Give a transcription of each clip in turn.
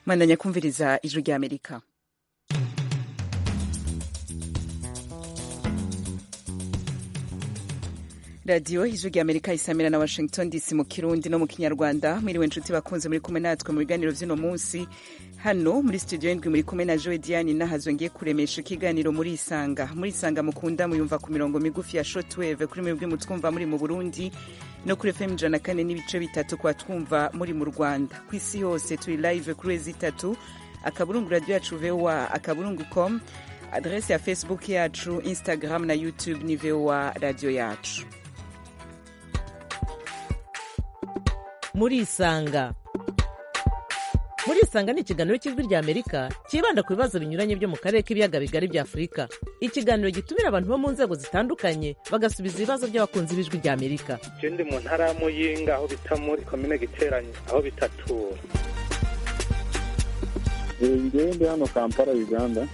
mwandanya kumviriza ijwi ry'amerika radiyo ijwi ry'amerika isamira na washington dc mu kirundi no mu kinyarwanda mwiriwe inshuti bakunze muri kumwe natwe mu biganiro by'uno munsi hano muri studio ndwi muri kumwe na joe diane nahazo ngiye kuremesha ikiganiro muri isanga muri isanga mukunda muyumva ku mirongo migufi ya shotweve kuri mwebwe mutwumva muri mu burundi no kuri fm ijana kane n'ibice bitatu kwa twumva muri mu rwanda ku isi yose turi live kuri wezi itatu akaburungu radiyo yacu voa akaburungu com adrese ya facebook yacu instagram na youtube ni voa radiyo yacu muri isanga muri isanga ni ikiganiro cy'ijwi rya amerika cyibanda ku bibazo binyuranye byo mu karere k'ibiyaga bigari bya afurika ikiganiro gitumira abantu bo mu nzego zitandukanye bagasubiza ibibazo by'abakunzi b'ijwi rya amerika ikindi mu ntara ya muyinga aho bita muri komine giteranye aho bitatura ngende hano kampala uganda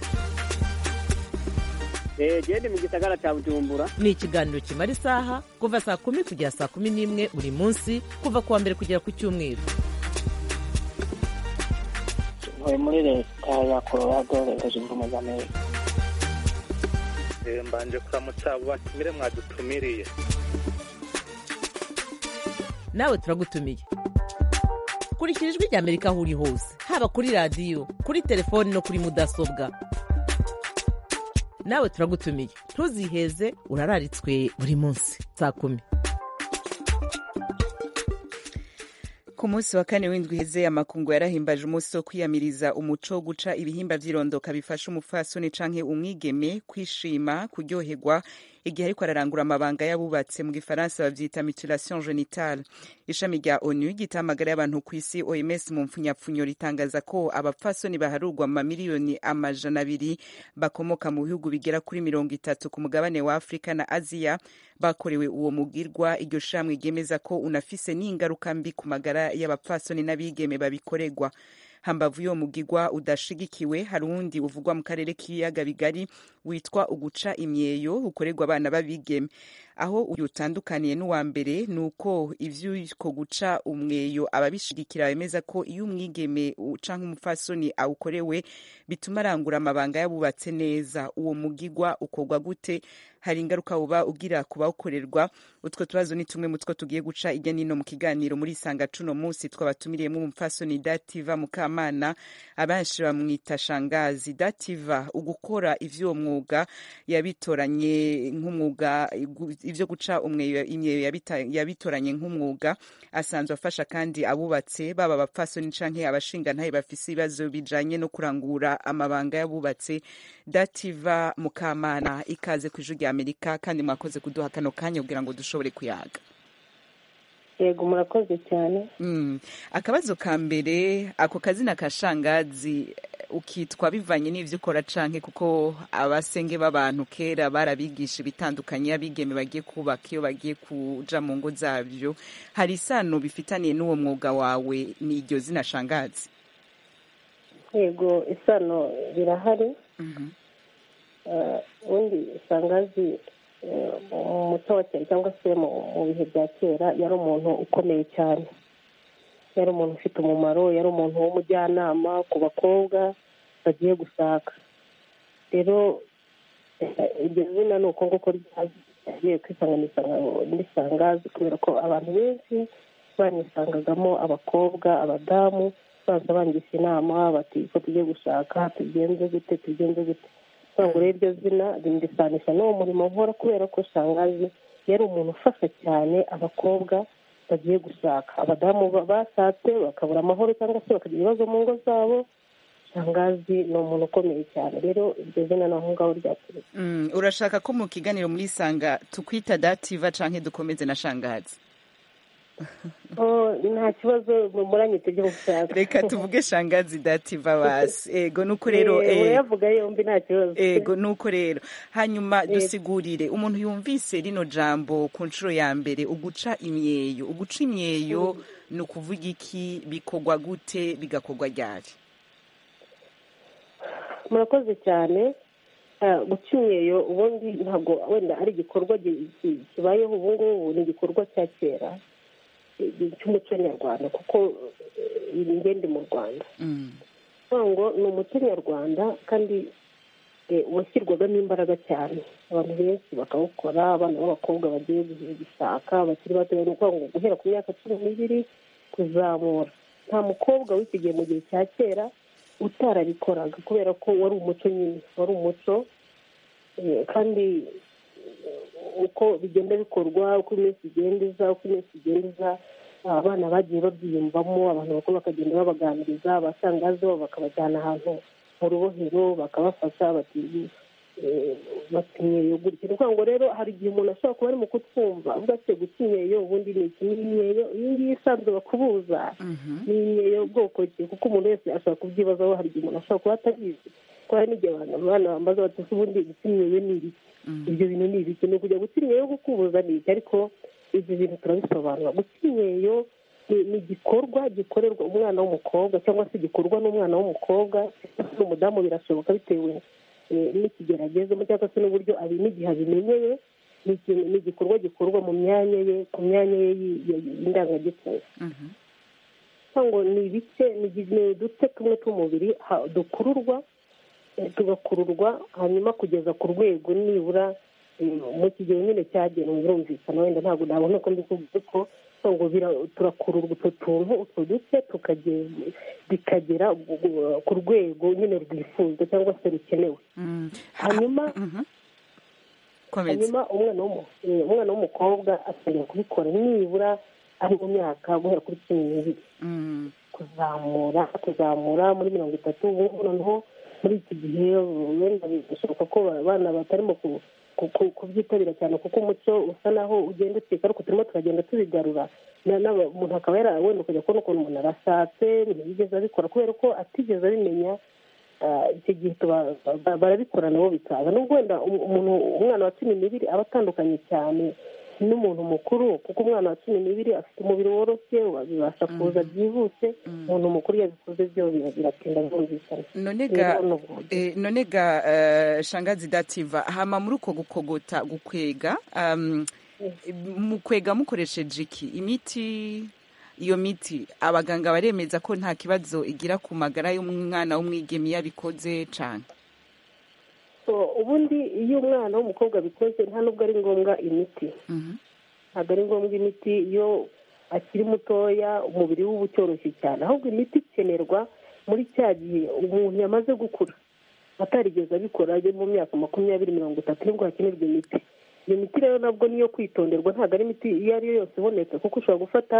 gende mu gisagara cya bujumbura ni ikiganiro kimara isaha kuva saa kumi kugera saa kumi n'imwe buri munsi kuva ku wa mbere kugera ku cyumweru uyu muri leta ya colorado leta zunze ubumwe za amerika mbanje kuramutsa abo batumire mwadutumiriye nawe turagutumiye kurikira ijwi rya amerika aho uri hose haba kuri radiyo kuri telefoni no kuri mudasobwa nawe turagutumiye ntuziheze urararitswe buri munsi saa kumi ku munsi wa kane w'indwi iheze amakungu yarahimbaje umunsi wo kwiyamiriza umuco wo guca ibihimba by'irondoka bifasha umupfasoni canke umwigeme kwishima kuryoherwa igihe ariko ararangura amabanga y'abubatse mu gifaransa bavyita mutilation genitale ishami rya onu gita amagara y'abantu ku isi oms mu mpfunyapfunyo ritangaza ko abapfasoni baharurwa mu mamiliyoni amajana abiri bakomoka mu bihugu bigera kuri mirongo itatu ku mugabane wa afurika na aziya bakorewe uwo mugirwa iryo shamwe ryemeza ko unafise n'ingaruka mbi ku magara y'abapfasoni n'abigeme babikoregwa hambavu y'uwo mugigwa udashigikiwe hari uwundi uvugwa mu karere k'ibiyaga bigari witwa uguca imyeyo ukorerwa abana b'abigeme aho uyu utandukaniye n'uwa mbere ni uko iby'uko guca umweyo ababishigikira bemeza ko iyo umwigeme uca nk'umupfasoni awukorewe bituma arangura amabanga yabubatse neza uwo mugigwa ukorwa gute hari ingaruka uba ugira ku bawukorerwa utwo tubazo ni tumwe mu two tugiye guca ijya n'ino mu kiganiro muri isanga cuno munsi twabatumiriyemo umupfasoni dativa mukamana abenshi bamwita shangazi dativa ugukora ivy'uwo mwuga yabitoranye nk'umwuga ivyo guca imyeyo yabitoranye nk'umwuga asanzwe afasha kandi abubatse baba abapfasoni canke abashingantahe bafise ibibazo bijanye no kurangura amabanga y'abubatse dativa mukamana ikaze ku ijwi rya amerika kandi mwakoze kuduha kano kanya kugira ngo dushobore kuyaga yego murakoze cyane akabazo ka mbere ako kazina ka shangazi ukitwa bivanye n'ibyo ukora canke kuko abasenge b'abantu kera barabigisha ibitandukanye abigeme bagiye kubaka iyo bagiye kuja mu ngo zabyo hari isano bifitaniye n'uwo mwuga wawe ni iryo zina shangazi yego isano birahari ubundi shangazi mu muco wa kera cyangwa se mu bihe bya kera yari umuntu ukomeye cyane yari umuntu ufite umumaro yari umuntu w'umujyanama ku bakobwa bagiye gushaka rero iryo zina ni uko nguko ryagiye kwisanganisha n'isangazi kubera ko abantu benshi banisangagamo abakobwa abadamu baza bangisha inama bati ko tugiye gushaka tugenze gute tugenze gute cyangwa rero iryo zina rindisanisha n'uwo murimo nkora kubera ko shangazi yari umuntu ufasha cyane abakobwa bagiye gushaka abadamu bashatse bakabura amahoro cyangwa se bakagira ibibazo mu ngo zabo shangazi ni umuntu ukomeye cyane rero iryo zina naho ngaho ryaturutse urashaka ko mu kiganiro muri isanga tukwita dativa canke dukomeze na shangazi nta kibazo muranyite ibyo mushaka reka tuvuge shangazi dativa basi ego nuko rero urayavuga yombi nta kibazo ego nuko rero hanyuma dusigurire umuntu yumvise rino jambo ku nshuro ya mbere uguca imyeyo uguca imyeyo ni ukuvuga iki bikorwa gute bigakorwa ryari murakoze cyane guca imyeyo ubundi ntabwo wenda ari igikorwa kibayeho ubu ngubu ni igikorwa cya kera cy'umuco nyarwanda kuko ingende mu rwanda urwango ni umuco nyarwanda kandi washyirwagamo imbaraga cyane abantu benshi bakawukora abana b'abakobwa bagiye gushaka bakiri bato ni ukuvuga guhera ku myaka cumi n'ibiri kuzamura nta mukobwa wisigaye mu gihe cya kera utarabikoraga kubera ko wari umuco nyine wari umuco kandi uko bigenda bikorwa uko iminsi igenda iza uko iminsi igenda iza abana bagiye babyiyumvamo abantu bakuru bakagenda babaganiriza abasangazo bakabajyana ahantu mu rubohero bakabafasha bati batinyeyo gutya ni ukuvuga ngo rero hari igihe umuntu ashobora kuba ari mu kutwumva avuga ati gutinyeyo ubundi ni iki ni inyeyo iyi ngiyi isanzwe bakubuza ni inyeyo bwoko ki kuko umuntu wese ashobora kubyibazaho hari igihe umuntu ashobora kuba atabizi ko hari n'igihe abantu abana bambaza bati ubundi gutinyeyo ni ibiki ibyo bintu ni ibiki ni ukujya gutinyeyo gukubuza ni iki ariko ibi bintu turabisobanura gutinyeyo ni igikorwa gikorerwa umwana w'umukobwa cyangwa se gikorwa n'umwana w'umukobwa n'umudamu birashoboka bitewe n'ikigero agezemo cyangwa se n'uburyo n'igihe abimenyeye ni igikorwa gikorwa mu myanya ye ku myanya ye y'indangagitsina ngo ni ibice ni uduce tumwe tw'umubiri dukururwa tugakururwa hanyuma kugeza ku rwego nibura mu kigero nyine cyagenwe birumvikana wenda ntabwo nabona ko mbikubwiye ko ngo turakururwa utwo tuntu utwo duce bikagera ku rwego nyine rwifuzwa cyangwa se rukenewe hanyuma hanyuma umwana w'umukobwa akeneye kubikora nibura ari mu myaka guhera kuri cumi n'ibiri kuzamura kuzamura muri mirongo itatu ubu noneho muri iki gihe wenda bishoboka ko abana batarimo ku kubyitabira cyane kuko umuco usa naho ugenda ucika ariko turimo turagenda tubigarura umuntu akaba yara wenda ukajya kubona ukuntu umuntu arashatse ntiyigeze abikora kubera ko atigeze abimenya icyo gihe barabikora nabo bikaza nubwo wenda umuntu umwana wa cumi n'ibiri aba atandukanye cyane n'umuntu mukuru kuko umwana wa cumi n'ibiri afite umubiri woroshye bibasha kuza byihuse umuntu mukuru yabikoze byo biratinda byumvikana none ga shangazi dativa hama muri uko gukogota gukwega mukwega mukoresheje iki imiti iyo miti abaganga baremeza ko nta kibazo igira ku magara y'umwana w'umwigeme iyo abikoze cyane ubundi iyo umwana w'umukobwa abikoze nta nubwo ari ngombwa imiti ntabwo ari ngombwa imiti iyo akiri mutoya umubiri we uba utoroshye cyane ahubwo imiti ikenerwa muri cya gihe umuntu yamaze gukura atarigeze abikora ajya mu myaka makumyabiri mirongo itatu nibwo hakenerwa imiti iyo miti rero nabwo niyo kwitonderwa ntabwo ari imiti iyo ari yo yose ibonetse kuko ushobora gufata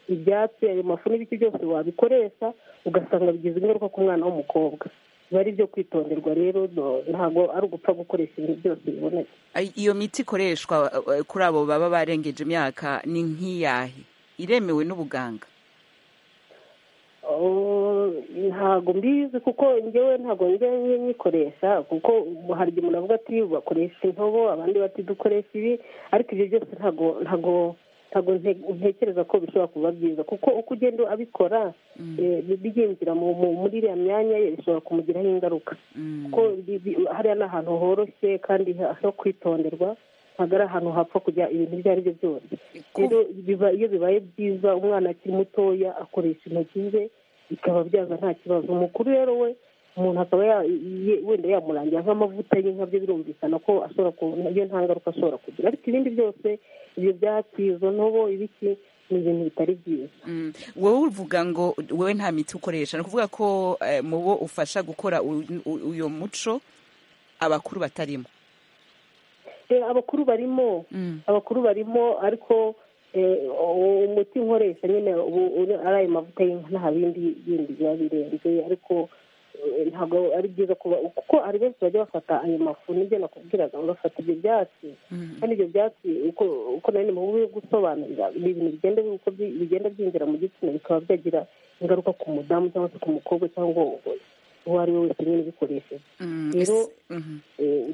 ibyatsi ayo mafu n'ibiti byose wabikoresha ugasanga bigize ingaruka ku mwana w'umukobwa biba ari ibyo kwitonderwa rero ntabwo ari ugupfa gukoresha ibintu byose bibonetse iyo miti ikoreshwa kuri abo baba barengeje imyaka ni nk'iyahe iremewe n'ubuganga ntabwo mbizi kuko ngewe ntabwo njyayo nyikoresha kuko hari igihe umuntu avuga ati bakoresha intobo abandi bati dukoresha ibi ariko ibyo byose ntabwo ntabwo ntabwo ntekereza ko bishobora kuba byiza kuko uko ugenda abikora byinjira muri iriya myanya ye bishobora kumugiraho ingaruka kuko hariya ni ahantu horoshye kandi ho kwitonderwa ntabwo ari ahantu hapfa kujya ibintu ibyo ari byo byose rero iyo bibaye byiza umwana akiri mutoya akoresha intoki ze bikaba byaza nta kibazo umukuru rero we umuntu akaba wenda yamurangira nk'amavuta y'inka birumvikana ko ashobora iyo nta ngaruka ashobora kugira ariko ibindi byose ibyo byatsi izo ntobo ibiki ni ibintu bitari byiza wowe uvuga ngo wowe nta miti ukoresha ni ukuvuga ko mu bo ufasha gukora uyu muco abakuru batarimo abakuru barimo abakuru barimo ariko umuti nkoresha nyine ari ayo mavuta y'inka nta bindi bindi biba birenze ariko ntabwo ari byiza kuba kuko hari benshi bajya bafata ayo mafu n'ibyo nakubwiraga bagafata ibyo byatsi kandi ibyo byatsi uko nari mu buryo gusobanurira ni ibintu bigenda uko bigenda byinjira mu gitsina bikaba byagira ingaruka ku mudamu cyangwa se ku mukobwa cyangwa uwo ari we wese nyine ubikoresheje rero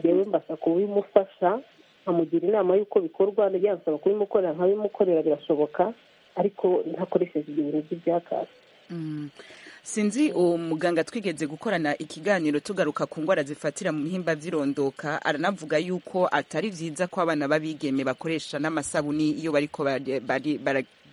ngewe mbasha kubimufasha nkamugira inama y'uko bikorwa yansaba kubimukorera nkabimukorera birashoboka ariko ntakoresheje ibyo bintu by'ibyakatsi sinzi uwo muganga twigeze gukorana ikiganiro tugaruka ku ndwara zifatira mu bihimba by'irondoka aranavuga yuko atari byiza ko abana b'abigeme bakoresha n'amasabuni iyo bariko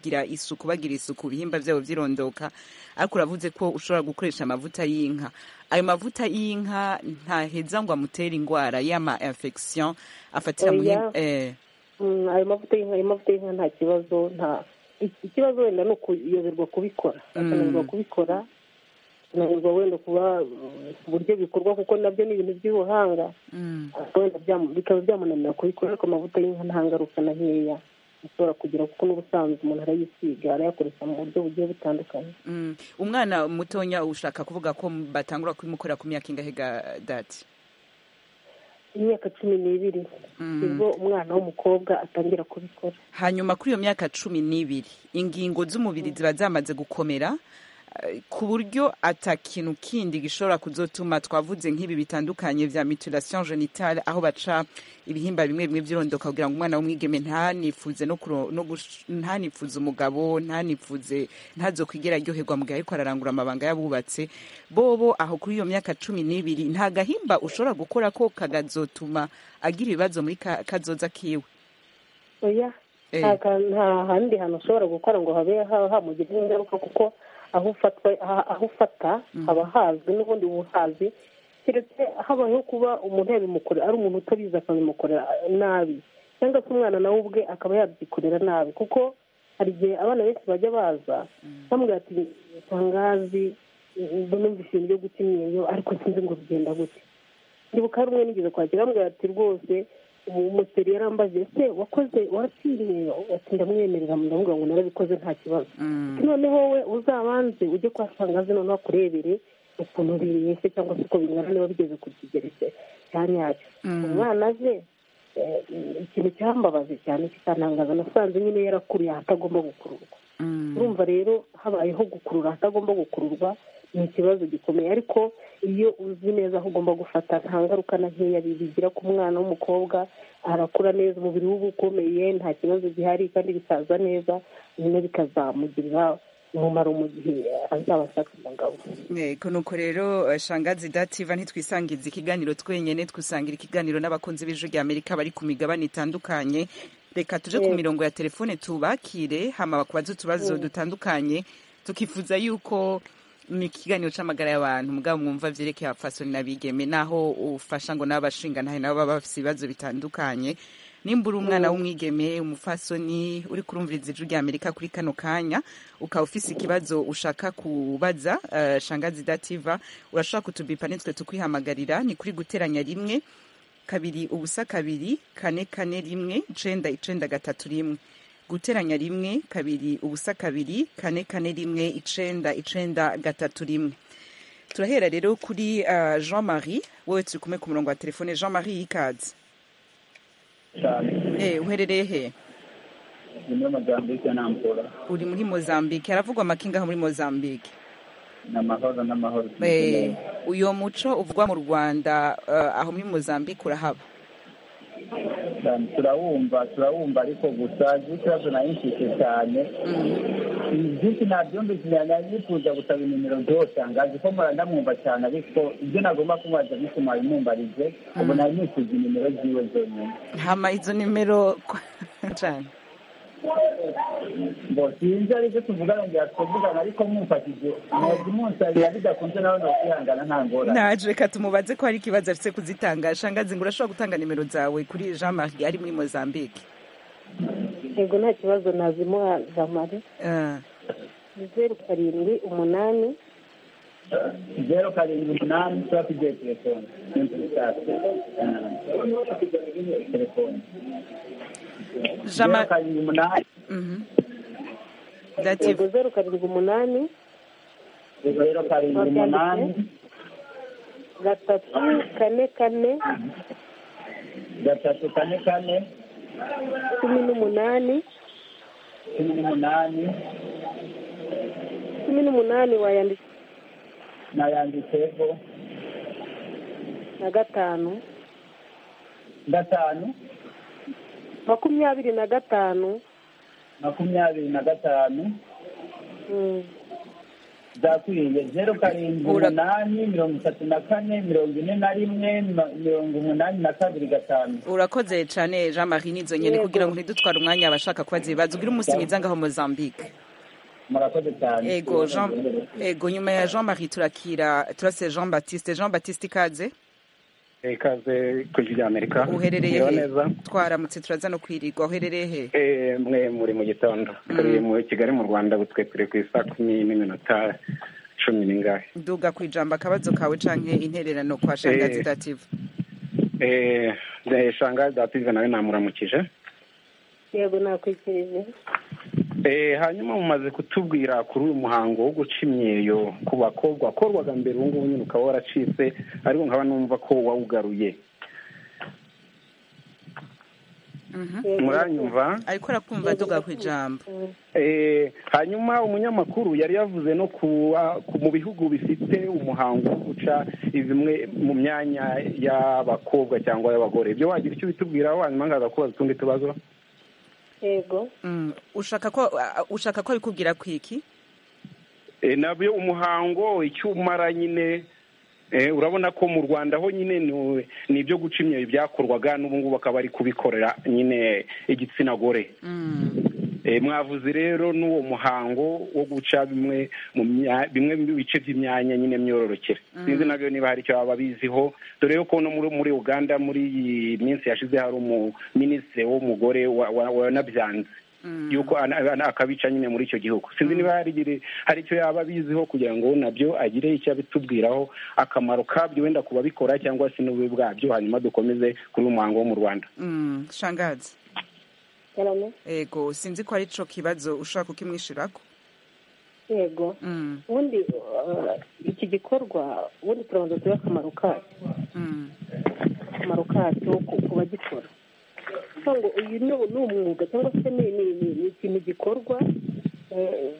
kugira isuku bagira isuku ibihimba byabo byirondoka ariko uravuze ko ushobora gukoresha amavuta y'inka ayo mavuta y'inka ntaheza ngo amutere indwara y'ama infection afatira mu Oya. eh Mm, ayo mavuta y'inka ayo mavuta y'inka nta kibazo nta ik- ikibazo wenda ni ukuyoberwa kubikora akananirwa kubikora akananirwa wenda kuba mm, uburyo bikorwa kuko nabyo ni ibintu by'ubuhanga mm. ariko wenda byamu- bikaba byamunanira kubikora ariko amavuta y'inka nta ngaruka na nkeya ashobora kugira kuko n'ubusanzwe umuntu arayisiga arayakoresha mu buryo bugiye butandukanye Mm. umwana mutonya ushaka kuvuga ko batangura kubimukorera ku myaka ingahe ga dati imyaka cumi n'ibiri nibwo umwana w'umukobwa atangira kubikora hanyuma kuri iyo myaka cumi n'ibiri ingingo z'umubiri ziba zamaze gukomera eh, ku buryo ata kintu kindi gishobora kuzotuma twavuze nk'ibi bitandukanye vya mutilation genitale aho baca ibihimba bimwe bimwe by'irondoka kugira ngo umwana w'umwigeme ntanifuze no kuro- no gush- ntanifuze umugabo ntanifuze ntazokwigera aryoherwa mu gihe ariko ararangura amabanga yabubatse bobo aho kuri iyo myaka cumi n'ibiri nta gahimba ushobora gukora ko kagazotuma agira ibibazo muri ka- kazoza kiwe oya Eh. nta ka- nta handi hantu ushobora gukora ngo habe ha- hamugirira ingaruka kuko aho ufatwa aha- aho ufata haba hazwi n'ubundi buhazi keretse habayeho kuba umuntu yabimukorera ari umuntu utabizi akabimukorera nabi cyangwa se umwana nawe ubwe akaba yabyikorera nabi kuko hari igihe abana benshi bajya baza bamubwira ati tangazi numvise ibintu byo guta imyeyo ariko sinzi ngo bigenda gute ndibuka hari umwe nigeze kwakira bamubwira ati rwose umuseri yarambaje se wakoze waratsindiye ati ndamwemerera ndavuga ngo narabikoze nta kibazo Mm. Ati, noneho we uzabanze ujye kwa tangazi noneho akurebere ukuntu bimeze cyangwa se uko bingana niba bigeze ku kigero cye cya nyacyo Mm. umwana aje eh, ikintu cyambabaje cyane kikantangaza nasanze nyine yarakuriye ahatagomba gukururwa Mm. urumva rero habayeho gukurura ahatagomba gukururwa ni ikibazo gikomeye ariko iyo uzi neza aho ugomba gufata nta ngaruka na nkeya bigira ku mwana w'umukobwa arakura neza umubiri we uba ukomeye nta kibazo gihari kandi bisaza neza nyine bikazamugirira umumaro mu gihe azaba ashaka umugabo yego nuko rero eh, shangazi dativa ntitwisangiza ikiganiro twenyine twisangira ikiganiro n'abakunzi b'ijwi rya amerika bari ku migabane itandukanye reka tuje ku Yego. mirongo ya telefone tubakire hama bakubaze utubazo dutandukanye tukifuza yuko ni ikiganiro c'amagara y'abantu mugabo mwumva vyerekeye abafasoni n'abigeme naho ufasha ngo n'abashinga ntahe nabo baba bafise ibibazo bitandukanye nimba uri umwana w'umwigeme umufasoni uri kurumviriza ijwi rya amerika kuri kano kanya ukaba ufise ikibazo ushaka kubaza eh, shangazi dativa urashobora kutubipa nitwe tukwihamagarira ni kuri guteranya rimwe kabiri ubusa kabiri kane kane rimwe icenda icenda gatatu rimwe guteranya rimwe kabiri ubusa kabiri kane kane rimwe icenda icenda gatatu rimwe turahera rero kuri eh, jean marie wowe turi kumwe ku murongo wa telefone jean marie y'ikazi cyane Eh, uherereye he nyuma y'amajyambere n'amvura uri muri mozambique haravugwa amakinga muri mozambique ni amahoro n'amahoro Eh, uyo muco uvugwa mu rwanda eh, aho muri mozambique urahaba cyane turawumva turawumva ariko gusa ikibazo nayinshike cyane byinshi nabyumvise nifuza gusaba inimero byose angazi ko mpora ndamwumva cyane ariko ibyo nagomba kumubaza bituma bimumbarize ubu nari nifuza inimero ziwe zonyine hama izo nimero cyane ngo sinzi aribyo tuvugana ngo tuvugana ariko mwumfatije mwebwe munsabira bidakunze nawe nokwihangana nta ngorane naje reka tumubaze ko hari ikibazo afite kuzitanga shangazi ngo urashobora gutanga nimero zawe kuri jean marie ari muri mozambique yego nta kibazo nazimuha jamari Eh, ni zeru karindwi umunani zeru karindwi umunani tuba tugiye telefone n'inturisasi telefone jean zeru marie karindwi umunani Mhm. Dative. yego zeru karindwi umunani zeru karindwi umunani gatatu kane kane gatatu kane kane cumi n'umunani cumi n'umunani cumi n'umunani wayandika nayanditseho na gatanu gatanu makumyabiri na gatanu makumyabiri na gatanu mm, zakwiriye zeru karindwi Ura- umunani mirongo itatu na kane mirongo ine na rimwe ma- mirongo umunani na kabiri gatanu urakoze cyane jean marie n'izo nyine Yego. kugira ngo ntidutware umwanya abashaka kubaza ibibazo ugira umunsi mwiza ngaho mozambique murakoze cyane ego jean ego nyuma ya jean marie turakira turase jean batiste jean batiste ikaze ikaze ku ijwi ry'amerika uherereye Merewe he neza twaramutse turaza no kwirirwa uherereye he Eh, mwe muri mu gitondo turi mu kigali mu rwanda ubu twe turi ku isaa kumi n'iminota cumi n'ingahe duga ku ijambo akabazo kawe canke intererano kwa shangazi Eh. dative Eh, eh, shangazi dative nawe namuramukije yego nakwikirije Eh, hanyuma mumaze kutubwira kuri uyu muhango wo guca imyeyo ku bakobwa wakorwaga mbere ubu ngubu nyine ukaba waracitse ariko nkaba numva ko wawugaruye Yego, muranyumva ariko arakumva duga ku ijambo Eh, hanyuma umunyamakuru yari yavuze no kuwa- ku mu bihugu bifite umuhango wo guca bimwe mu myanya y'abakobwa cyangwa y'abagore ibyo wagira icyo bitubwiraho hanyuma ngaza kubaza utundi tubazo yego Mm, ushaka ko uh, ushaka ko bikubwira kwiki Eh, nabyo umuhango icyo umara nyine eh, urabona ko mu rwanda ho nyine ni- ni ibyo guca imyeyo byakorwaga n'ubu ngubu bakaba bari kubikorera nyine igitsina gore Mm, Eh, mwavuze rero n'uwo muhango wo guca bimwe mu mya- bimwe mu bice by'imyanya nyine myororokere sinzi nabyo niba hari icyo baba biziho dore yuko no muri muri uganda muri iyi minsi yashize hari umuminisitiri w'umugore wa- wa- wanabyanze mm. yuko ana- ana- akabica nyine muri icyo gihugu sinzi niba hari igiri- hari icyo yaba abiziho kugira ngo nabyo agire icyo abitubwiraho akamaro kabyo wenda ku babikora cyangwa se n'ububi bwabyo hanyuma dukomeze kuri uyu muhango wo mu rwanda Mm, shangazi yarame ego sinzi ko ari co kibazo ushaka kukimwishirako yego Mm, ubundi eh, iki gikorwa ubundi turabanza turebe akamaro kacyo mm, akamaro kacyo ku- ku bagikora kuko ngo uyu ni ni umwuga cyangwa se ni ni- ni- ni ikintu gikorwa eh,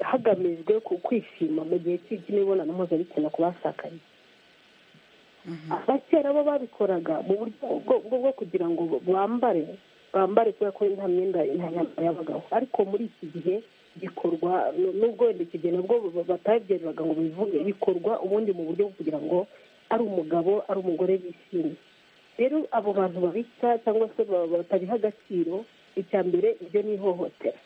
hagamijwe ku kwishima mu gihe cy'i- cy'imibonano mpuzabitsina ku bashakanye abakera bo babikoraga mu buryo bwo- bwo bwo kugira ngo bambare bambare kubera ko nta myenda nta myambaro y'abagabo ariko muri iki gihe bikorwa nu- nubwo wenda iki gihe nabwo ba- batabyerebaga ngo bivuge bikorwa ubundi mu buryo bwo kugira ngo ari umugabo ari umugore bishimye rero abo bantu babica cyangwa se ba- batabiha agaciro icya mbere ibyo ni ihohotera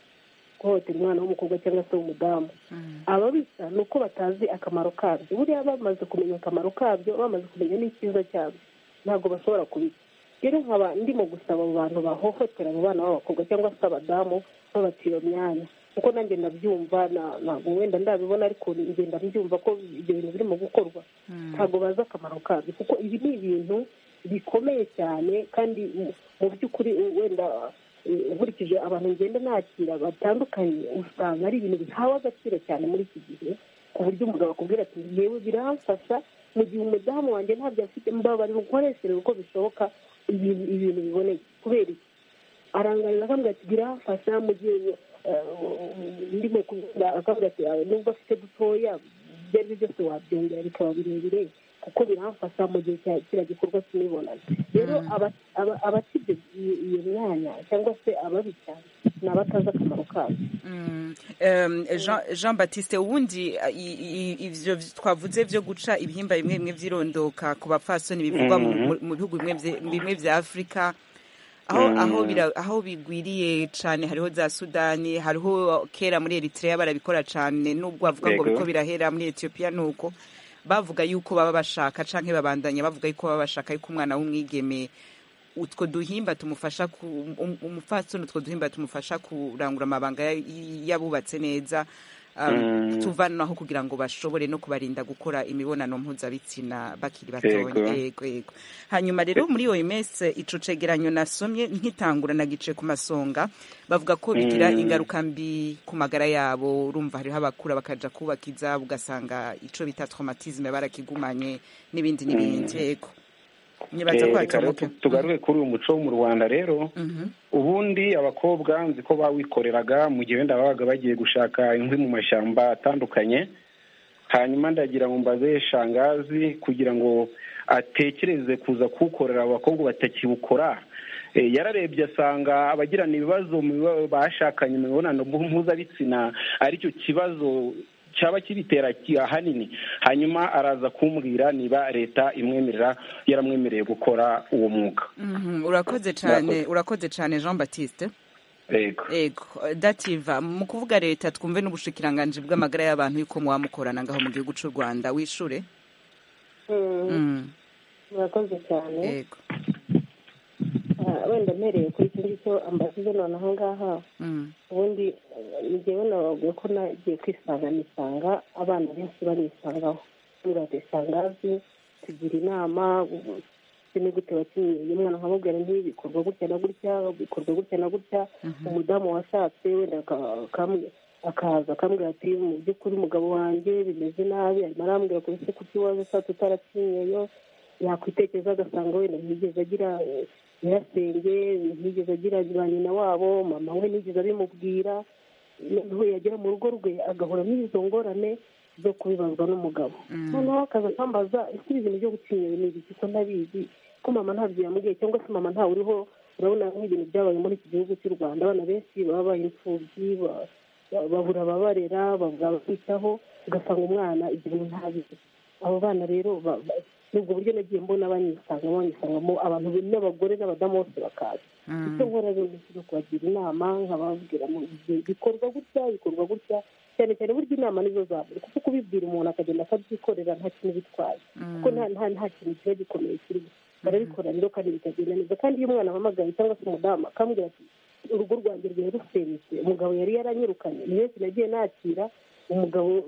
guhohotera umwana w'umukobwa cyangwa se w'umudamu mm, ababisa ni uko batazi akamaro kabyo buriya bamaze kumenya akamaro kabyo bamaze kumenya n'icyiza cyabyo ntabwo bashobora kubica rero nkaba ndimo gusaba abo bantu bahohotera abo bana b'abakobwa cyangwa se abadamu babacira myanya kuko nanjye ndabyumva na- ntabwo wenda ndabibona ariko njye ndabyumva ko ibyo bintu birimo gukorwa ntabwo bazi akamaro kabyo kuko ibi ni ibintu bikomeye cyane kandi mu- mu by'ukuri u- wenda eh, nkurikije abantu ngenda nakira batandukanye usanga ari ibintu bihawe agaciro cyane muri iki gihe ku buryo umugabo akubwira ati yewe biramfasha mu gihe umudamu wanjye ntabyo afite mbabarira ukoreshereje uko bishoboka ibintu ibintu biboneye kubera iki arangarira akambwira ati biramfasha mu gihe eh, ndimo kubwira akambwira ati "Ah, nubwo afite dutoya ibyo ari byo byose wabyongera bikaba birebire kuko biramfasha mu gihe cya kiriya gikorwa cy'imibonano rero aba- aba- abakibye iyo- iyo myanya cyangwa se ababica ni abatazi akamaro kayo mm. Em, Jean- jean batiste ubundi uh, i- i- ivyo vy- twavuze vyo guca ibihimba bimwe bimwe vyirondoka ku bapfasoni bivugwa mu- Mhm. mu- mu bihugu bimwe vye- bimwe vya afurika aho aho bira- aho bigwiriye cyane hariho za sudani hariho kera muri eritrea barabikora cyane nubwo bavuga ngo Yego. biko birahera muri etiyopiya ni uko bavuga yuko baba bashaka cyangwa babandanya bavuga yuko baba bashaka yuko umwana w'umwigeme utwo duhimba tumufasha ku um- umupfasoni utwo duhimba tumufasha kurangura amabanga ya- yabubatse neza um, Mm. tuvanaho kugira ngo bashobore no kubarinda gukora imibonano mpuzabitsina bakiri batoya Yego. yego yego hanyuma rero muri iyo minsi ico cegeranyo nasomye nkitangura nagice ku masonga bavuga ko bigira Mm. ingaruka mbi ku magara yabo urumva hariho abakura bakaja kubaka izabo ugasanga ico bita traumatisme barakigumanye n'ibindi n'ibindi yego nibaza ko Eh, reka rero hatomoka tu- tugaruke kuri uyu muco wo mu rwanda rero Mhm. ubundi abakobwa nzi ko bawikoreraga mu gihe wenda babaga bagiye gushaka inkwi mu mashyamba atandukanye hanyuma ndagira ngo mbaze shangazi kugira ngo atekereze kuza kuwukorera abakobwa batakiwukora Eh, yararebye asanga abagirana ibibazo mu biba- bashakanye mu mibonano mpuzabitsina aricyo kibazo cyaba kibitera ki- ahanini hanyuma araza kumbwira niba leta imwemerera yaramwemereye gukora uwo mwuga Mhm, urakoze cyane Murakoze. urakoze cyane jean batiste yego ego dativa mu kuvuga leta twumve n'ubushikiranganji bw'amagara y'abantu yuko mwamukorana ngaho mu gihugu cy'u rwanda wishure Mm, murakoze cyane ego Ah, wenda mpereye kuri icyo ngicyo ambasize noneho ngaha Mm, ubundi eh, ni jyewe nabavuga ko nagiye kwisanga nisanga abana benshi banisangaho ntugaze isangazi tugira inama ubu- uzi ni gute wakinnye umwana nkamubwira nti bikorwa gutya na gutya bikorwa gutya na gutya umudamu washatse wenda aka- akamwe- akaza akambwira ati mu by'ukuri umugabo wanjye bimeze nabi arimo arambwira ku ese kuki waje ushatse utarakinyeyo yakwitekereza agasanga wenda ntiyigeze agira eh, nyirasenge ntiyigeze agira ba nyina wabo mama we ntiyigeze abimubwira noneho yagera mu rugo rwe agahura n'izo ngorane zo kubibazwa n'umugabo noneho akaza akambaza ese ibi bintu byo gutinyera ni ibiki ko ntabizi ko mama ntabyo yambwiye cyangwa se mama ntawe uriho urabona nk'ibintu byabaye muri iki gihugu cy'u rwanda abana benshi babaye imfubyi ba- ba- babura ababarera babura ababitaho ugasanga umwana ibintu ntabizi abo bana rero ba- ba- ni ubwo buryo nagiye mbona banyisanga banyisangamo abantu be- n'abagore n'abadamu bose bakaza icyo nkora rero ni ukuza kubagira inama nkababwira mu gihe bikorwa gutya bikorwa gutya cyane cyane burya inama nizo zaburi kuko kubibwira umuntu akagenda akabyikorera nta kintu bitwaye kuko nta nta nta kintu kiba gikomeye kirimo barabikora rero kandi bikagenda neza kandi iyo umwana ahamagaye cyangwa se umudamu akambwira ati urugo rwanjye rwari rusenyutse umugabo yari yaranyirukanye ni benshi nagiye nakira umugabo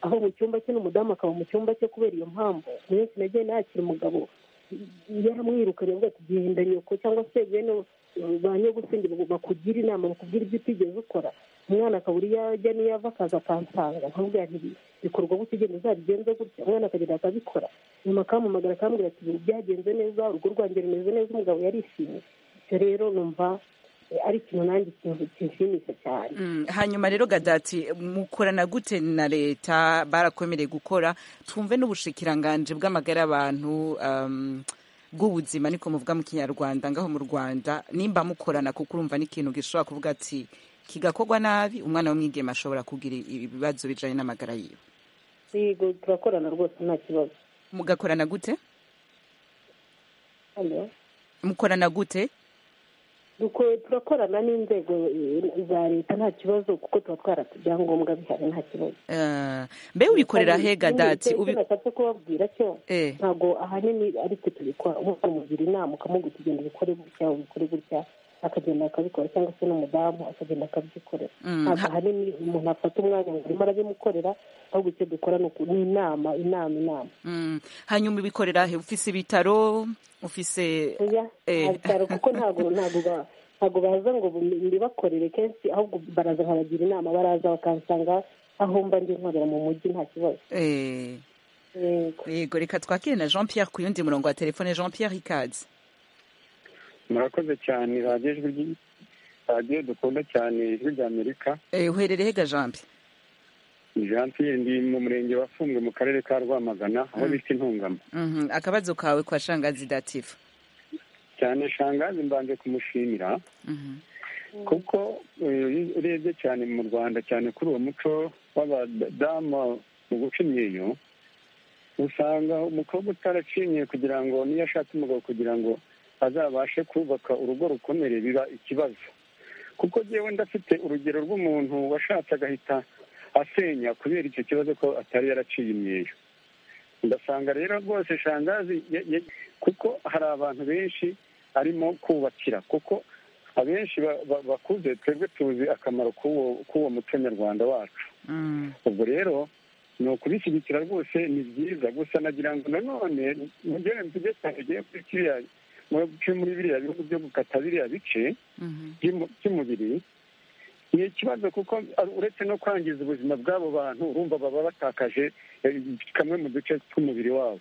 aho mu cyumba cye n'umudamu akaba mu cyumba cye kubera iyo mpamvu ni benshi nagiye nakira umugabo yaramwirukanye avuga ati genda nyoko cyangwa se bene ba nyogusenge bakugira inama bakubwira ibyo utigeze ukora umwana akaba uri yajya n'iyo ava akaza akansanga nkamubwira nti bikorwa gutya ugenda uzabigenze gutya umwana akagenda akabikora nyuma akampamagara akambwira ati "Ibi byagenze neza urugo rwanjye rumeze neza umugabo yarishimye icyo rero numva eh, ari ikintu nanjye kintu- kinshimisha cyane mm. hanyuma rero gadati mukorana gute na leta barakomereye gukora twumve n'ubushikiranganji bw'amagara y'abantu um, bw'ubuzima niko muvuga mu kinyarwanda ngaho mu rwanda nimba mukorana kuko urumva n'ikintu gishobora kuvuga ati kigakorwa nabi umwana w'umwigeme ashobora kugira ibibazo bijanye n'amagara yiwe yego turakorana rwose nta kibazo mugakorana gute Hello? mukorana gute Duko- turakorana n'inzego eh, za leta nta kibazo kuko tuba twarata ibyangombwa bihari nta kibazo Eh, mbe ubikorera he gadati ubi- nashatse kubabwira cyo Eh. ntabwo ahanini ari twe tubikora umuntu umugira inama ukamubwira kugenda ubikore gutya ubikore gutya akagenda akabikora cyangwa se n'umudamu akagenda akabyikorera Mm, ntabwo ha- ahanini umuntu afata umwanya ngo arimo arabimukorera ahubwo icyo dukora ni uku- ni inama inama inama Mm, hanyuma ubikorera he ufise ibitaro ufise oya Eh. abitaro kuko ntabwo ntabwo ba- ntabwo baza ngo bu- mbibakorere kenshi ahubwo baraza nkabagira inama baraza bakansanga aho mba ndi nkorera mu mujyi nta kibazo Eh, yego yego reka twakire na jean pierre ku yundi murongo wa telefone jean pierre ikaze murakoze cyane radiyo ijwi ry- radiyo dukunda cyane ijwi ry'amerika Eh, uherereye ga jean pierre ni jean pierre ndi mu murenge wa Fumbwe mu karere ka rwamagana aho bita intungamo Mhm, akabazo kawe kwa shangazi dativa cyane shangazi mbanje kumushimira Mhm, kuko eh, iyo urebye cyane mu rwanda cyane kuri uwo muco w'abadamu mu guca imyeyo usanga umukobwa utaracinye kugira ngo niyo ashatse umugabo kugira ngo azabashe kubaka urugo rukomere biba ikibazo kuko jyewe ndafite urugero rw'umuntu washatse agahita asenya kubera icyo kibazo ko atari yaraciye imyeyo ndasanga rero rwose shangazi ya- ya- kuko hari abantu benshi arimo kubakira kuko abenshi ba- ba- bakuze twebwe tuzi akamaro k'uwo k'uwo muco nyarwanda wacu mm, ubwo rero ni ukubishyigikira rwose ni byiza gusa nagira ngo nanone mu gihe mvuge cyane ugiye kuri kiriya mu- muri biriya bihugu byo gukata biriya bice mhm, by'umu- by'umubiri ni ikibazo kuko uretse no kwangiza ubuzima bw'abo bantu urumva baba batakaje eh, kamwe mu duce tw'umubiri wabo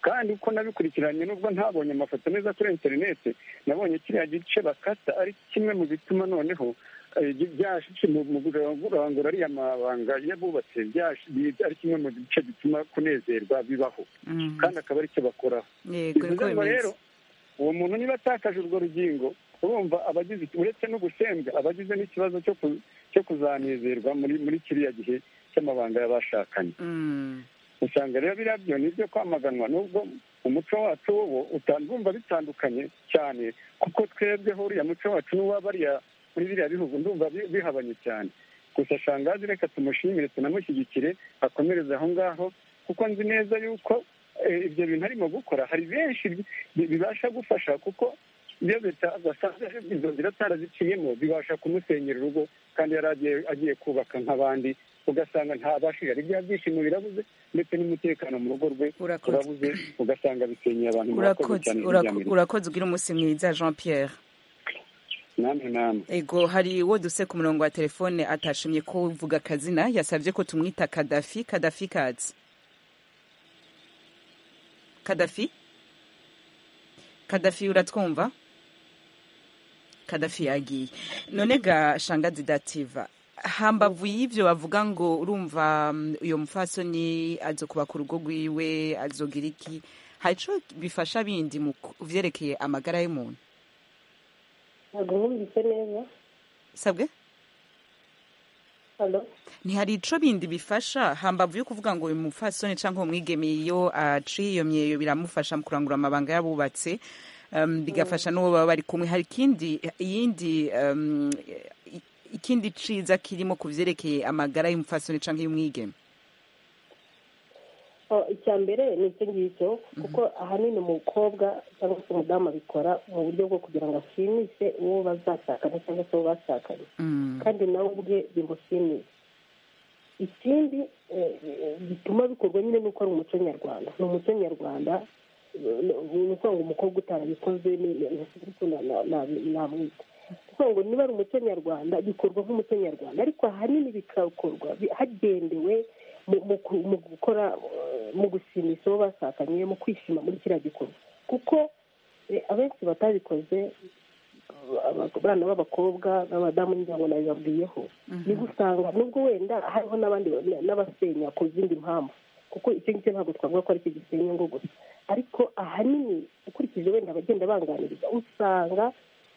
kandi uko nabikurikiranye nubwo ntabonye amafoto meza kuri interineti nabonye kiriya gice bakata ari kimwe mu bituma noneho eh, byaje mu mu kurangura ariya mabanga y'abubatse byaje ari kimwe mu gice gituma kunezerwa bibaho mhm. kandi akaba ari cyo bakoraho yego niko bivuze ngo rero bimeze uwo muntu niba atakaje urwo rugingo urumva abagize uretse no gusembwa abagize n'ikibazo cyo ku- cyo kuzanezerwa muri muri kiriya gihe cy'amabanga y'abashakanye usanga rero biriya byo nibyo kwamaganwa nubwo umuco wacu wo utumva bitandukanye cyane kuko twebweho uriya muco wacu n'uwabariya muri biriya bihugu ndumva bihabanye cyane gusa shangazi reka tumushimire tunamushyigikire akomereze aho ngaho kuko nzi neza yuko ibyo bintu arimo gukora hari benshi bibasha gufasha kuko iyo leta basanze izo nzira ataraziciyemo bibasha kumusenyera urugo kandi yari agiye kubaka nk'abandi ugasanga ntabashije ari bya byishimo birabuze ndetse n'umutekano mu rugo rwe urabuze ugasanga bisenyeye abantu murakoze cyane urakoze ugira umunsi mwiza jean pierre namwe namwe ego hari uwo duse ku murongo wa telefone atashimye ko uvuga akazina yasabye ko tumwita kadafi kadafi kazi kadafi kadafi uratwumva kadafi yagiye none ga shangazi dativa hambavu y'ibyo bavuga ngo urumva uyu mufasoni azo kubaka urugo rwiwe azogira iki hari icyo bifasha bindi mu byerekeye amagara y'umuntu ntabwo mwumvise neza sabwe hano ntihari icyo bindi bifasha hambavu yo kuvuga ngo uyu mufasoni cyangwa umwigeme iyo aciye iyo myeyo biramufasha mu kurangura amabanga y'abubatse um, bigafasha n'uwo baba bari kumwe hari ikindi iyindi um, ikindi ciza kirimo ku byerekeye amagara y'umufasoni cyangwa y'umwigeme icya mbere ni icyo ngicyo kuko ahanini umukobwa cyangwa se umudamu abikora mu buryo bwo kugira ngo ashimishe uwo bazashakana cyangwa se uwo bashakanye kandi nawe ubwe bimushimishe ikindi gituma bikorwa nyine ni uko ari umuco nyarwanda ni umuco nyarwanda ni ukuvuga ngo umukobwa utarabikoze namwita kuvuga ngo niba ari umuco nyarwanda bikorwa nk'umuco nyarwanda ariko ahanini bikakorwa hagendewe mu gukora mu gushimisha uwo bashakanye mu kwishima muri kiriya gikorwa kuko abenshi batabikoze abana b'abakobwa n'abadamu n'inzego nabibabwiyeho niba usanga nubwo wenda hariho n'abandi n'abasenya ku zindi mpamvu kuko icyo ngicyo ntabwo twavuga ko ari cyo gisenya ngo gusa ariko ahanini ukurikije wenda abagenda banganiriza usanga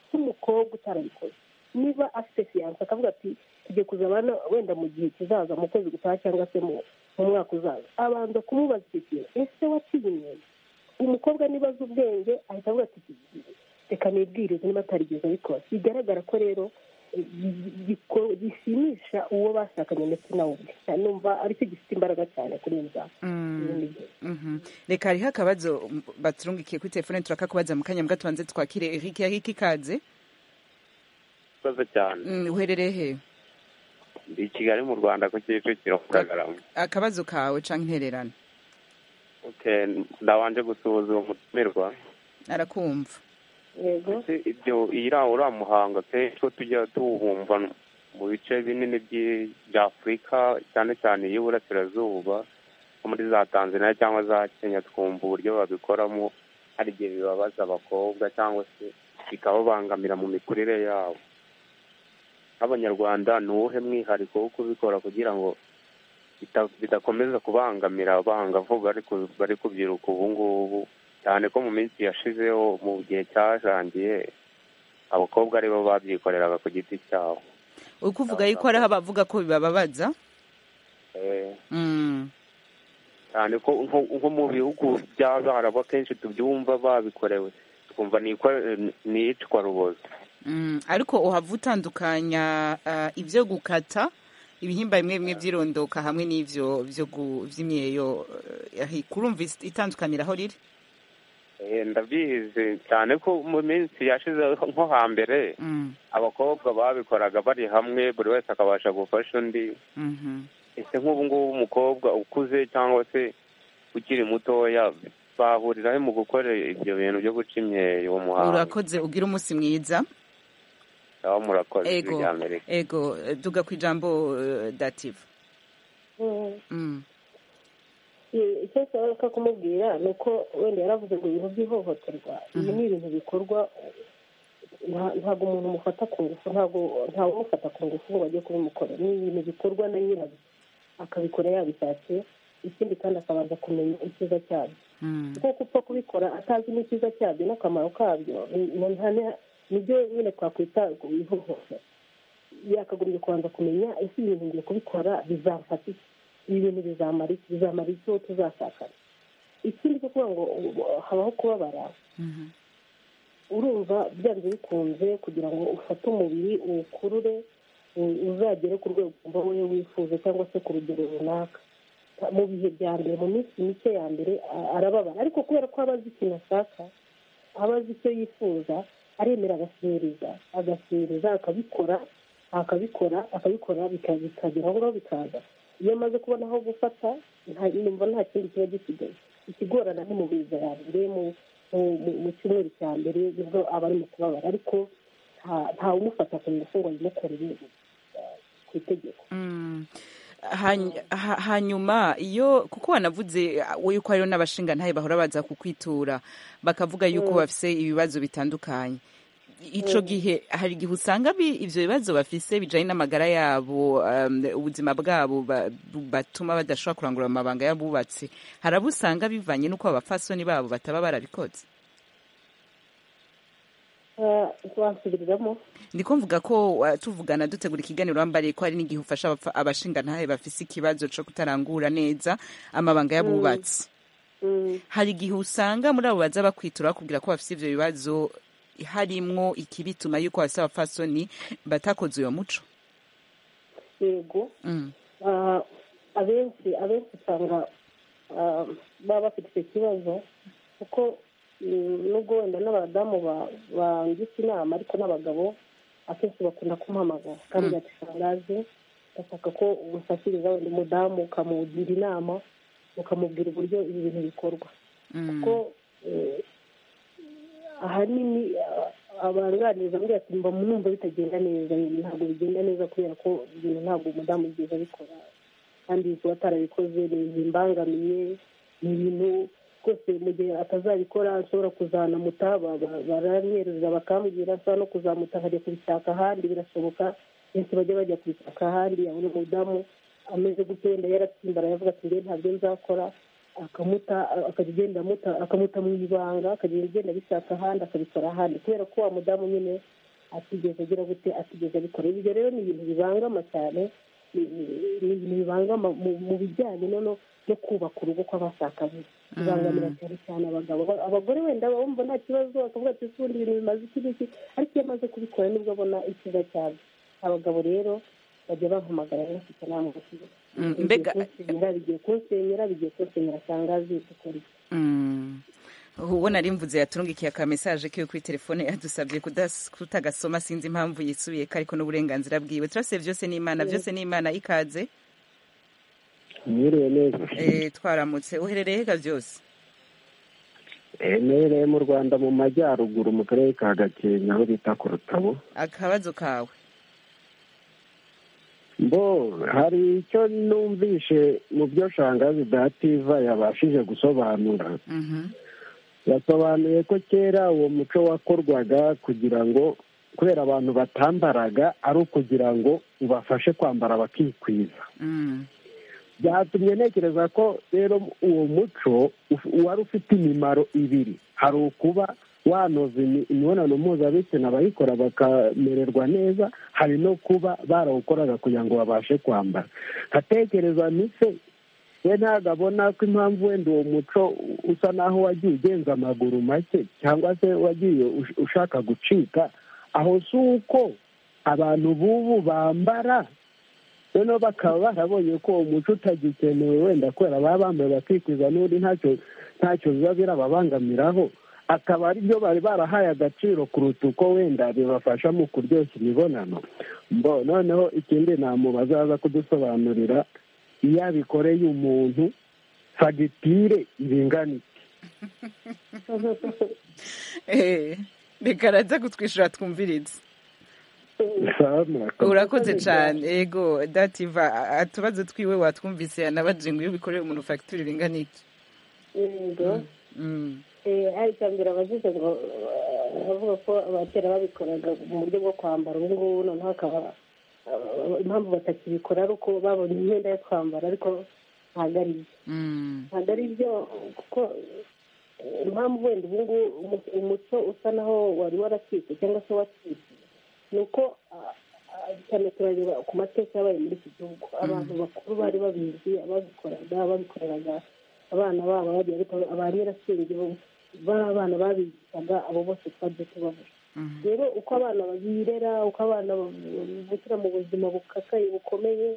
nk'umukobwa utarabikoze niba afite fiyanse akavuga ati tugiye kuzabana wenda mu gihe kizaza mu kwezi gutaha cyangwa se mu mwaka uzaza abanza kumubaza icyo kintu ese waciye imyenda umukobwa niba azi ubwenge ahita avuga ati reka nibwirize niba atarigeze abikora bigaragara ko rero gishimisha uwo bashakanye ndetse nawe ubwe numva aricyo gifite imbaraga cyane kuri iyo nzara reka hariho akabazo baturungikiye kuri telefone turakakubaza mu kanya mbwa tubanze twakire eric eric ikaze urakoze cyane uherereye he ndi i kigali mu rwanda ku kicukiro kiragarama akabazo kawe cyangwa intererano ndabanje gusuhuza uwo mutumirwa arakumva yego ndetse ibyo iriya uriya muhanga kenshi ko tujya tuwumva mu bice binini by'afurika cyane cyane iy'uburasirazuba nko muri za tanzania cyangwa za kenya twumva uburyo babikoramo hari igihe bibabaza abakobwa cyangwa se bikababangamira mu mikurire yabo nk'abanyarwanda ni uwuhe mwihariko wo kubikora kugira ngo bidakomeza kubangamira abangavu bari kubyiruka ubu ngubu cyane ko mu minsi yashizeho mu gihe cyajangiye abakobwa aribo babyikoreraga ku giti cyabo uri kuvuga yuko hariho abavuga ko bibababaza Mm. cyane ko nko- nko mu bihugu by'abarabu akenshi tubyumva babikorewe twumva ni ikwa- ni iyicwa rubozo Mm, ariko uhava utandukanya ah, ibyo gukata ibihimba bimwe bimwe by'irondoka hamwe n'ibyo byo gu- by'imyeyo eh, kurumva is- itandukanira aho riri Eh, ndabizi cyane ko mu minsi yashize nko hambere Mm, abakobwa babikoraga bari hamwe buri wese akabasha gufasha undi mhm. ese nk'ubu ngubu umukobwa ukuze cyangwa se ukiri mutoya bahuriraho mu gukora ibyo bintu byo guca imyeyo uwo muhango urakoze ugira umunsi mwiza aho murakoze Ego. ibya amerika ego eh, duga ku ijambo eh, dative Mm. Mm, icyo nshobora kumubwira ni uko wenda yaravuze ngo ibintu by'ihohoterwa ibi ni ibintu bikorwa nta- ntabwo umuntu umufata ku ngufu ntabwo ntawe umufata ku ngufu ngo ajye kubimukora ni ibintu bikorwa na nyirabyo akabikora yabishakiye ikindi kandi akabanza kumenya icyiza cyabyo mm, kuko upfa kubikora atazi n'icyiza cyabyo n'akamaro kabyo ni- ni- nta- nibyo nyine twakwita ihohotera yakagombye kubanza kumenya ese ibintu ngiye kubikora bizafata iki ibi bintu bizamara iki bizamara iki uwo tuzashakana ikindi cyo kuvuga ngo uh, habaho kubabara urumva byanze bikunze kugira ngo ufate umubiri uwukurure u- uzagere ku rwego umva wowe wifuza cyangwa se ku rugero runaka mu bihe bya mbere mu minsi mike ya mbere a- arababara ariko kubera ko aba azi ikintu ashaka aba azi icyo yifuza aremera agasereza agasereza akabikora akabikora akabikora bika- bikagera aho ngaho bikaza iyo amaze kubona aho gufata nta- numva nta kindi kiba gisigaye ikigorana ni mu biza ya mbere mu mu- mu- mu cyumweru cya mbere nibwo aba ari mu kubabara ariko nta- ntawumufata ku ngufu ngo ayimukorere eh, ku itegeko Mm. Hany- ha- hanyuma iyo kuko wanavuze uh, yuko hariho n'abashingantahe bahora baza kukwitura bakavuga yuko bafise ibibazo bitandukanye ico gihe hari igihe usanga bi- ivyo bibazo bafise bijanye n'amagara yabo um, ubuzima bwabo ba- bu- batuma badashobora kurangura amabanga y'abubatsi hari abo usanga bivanye n'uko abafasoni babo bataba barabikoze Eh, wasubiriramo ndiko mvuga ko uh, tuvugana dutegura ikiganiro wambariye ko hari n'igihe ufasha abafa- abashingantahe bafise ikibazo co kutarangura neza amabanga y'abubatsi Mm. hari igihe usanga muri abo baza bakwitura bakubwira ko bafise ivyo bibazo harimwo ikibituma yuko bafise abafasoni batakoze uyo muco yego mm. Ah, abenshi abenshi usanga ah, baba bafite icyo kibazo kuko mm, nubwo wenda n'abadamu ba- bangisha inama ariko n'abagabo akenshi bakunda kumuhamagara kandi Mm. yatishangaje bashaka ko umufashiriza wenda umudamu ukamugira inama ukamubwira uburyo ibi bintu bikorwa Mm. kuko eh, ahanini ah, abanganiriza muri ati mba mwumva bitagenda neza ibintu ntabwo bigenda neza kubera ko ibintu ntabwo umudamu yigeze abikora kandi kuba atarabikoze ni ibintu bimbangamiye ni ibintu rwose mu gihe atazabikora ashobora kuzanamuta ba- ba- baranyereza bakambwira ashobora no kuzamuta akajya kubishaka ahandi birashoboka benshi bajya bajya kubishaka ahandi yabona umudamu ameze gutyo wenda yaratsimbara yavuga ati ngewe ntabyo nzakora akamuta akajya agenda amuta akamuta mu ibanga akajya agenda abishaka ahandi akabikora ahandi kubera ko wa mudamu nyine atigeze agira gute atigeze abikora ibyo rero ni ibintu bibangama cyane ni ni- ni ibintu bibangama mu- mu bijyanye no no- no kubaka urugo kw'abashakanye bibangamira cyane cyane abagabo Aba- abagore wenda bumva nta kibazo akavuga ati "Ese ubundi ibintu bimaze iki n'iki ariko iyo amaze kubikora nibwo abona ikiza cyane abagabo rero bajya bampamagara benshi cyane bamubwira Mm, bigiye mbega kunsenyera bigiye kunsenyera bigiye kunsenyera atangazi dukora iki?" Mm. ubona rimvuze yaturungikiye akamesaje kiwe kuri telefone yadusabye kudas- kutagasoma sinzi impamvu yisubiye ko ariko n'uburenganzira bwiwe turase byose n'imana byose n'imana ikaze mwiriwe neza Eh, twaramutse uherereye hega byose Eh, mperereye mu rwanda mu majyaruguru mu karere ka gakenke aho bita ku rutabo akabazo kawe mbo hari icyo numvishe mu byo shangazi dativa yabashije gusobanura Mhm. yasobanuye ko kera uwo muco wakorwaga kugira ngo kubera abantu batambaraga ari ukugira ngo ubafashe kwambara bakikwiza Mm. byatumye ntekereza ko rero uwo muco uf- wari ufite imimaro ibiri hari ukuba wanoza imi- imibonano mpuzabitsina bayikora bakamererwa neza hari no kuba barawukoraga kugira ngo babashe kwambara nkatekereza mise we ntabwo abona ko impamvu wenda uwo muco usa naho wagiye ugenza amaguru make cyangwa se wagiye ush- ushaka gucika aho si uko abantu b'ubu bambara noneho bakaba barabonye ko uwo muco utagikenewe wenda kubera baba bambaye bakikwiza n'undi ntacyo ntacyo biba birababangamiraho akaba ari byo bari barahaye agaciro kuruta uko wenda bibafasha mu kuryoshya imibonano mbo noneho ikindi ntamu bazaza kudusobanurira iyo abikoreye umuntu fagitire ibingana iki Eh, reka araza kutwishyura twumvirize sawa murakoze urakoze cyane yego dativa a- atubazo twiwe watwumvise anabajije ngo iyo ubikoreye umuntu fagitire ingana iki yego Mm. Eh, hari icya mbere abazize ngo eh, bavuga ko abakera babikoraga mu buryo bwo kwambara ubu ngubu noneho akaba eh, impamvu batakibikora ari uko babonye imyenda yo kwambara ariko ntabwo ari byo Mm. ntabwo ari byo kuko eh, impamvu wenda ubu ngubu umu- umuco usa naho wari waracitse cyangwa se wacitse ni uko ah, cyane turareba ku mateka yabaye muri iki gihugu abantu bakuru bari babizi ababikoraga ababikoreraga abana babo bagiye ariko ba nyirasenge bo bari abana babigishaga abo bose twajya tubaho rero uko abana birera uko abana bavukira mu buzima bukakaye bukomeye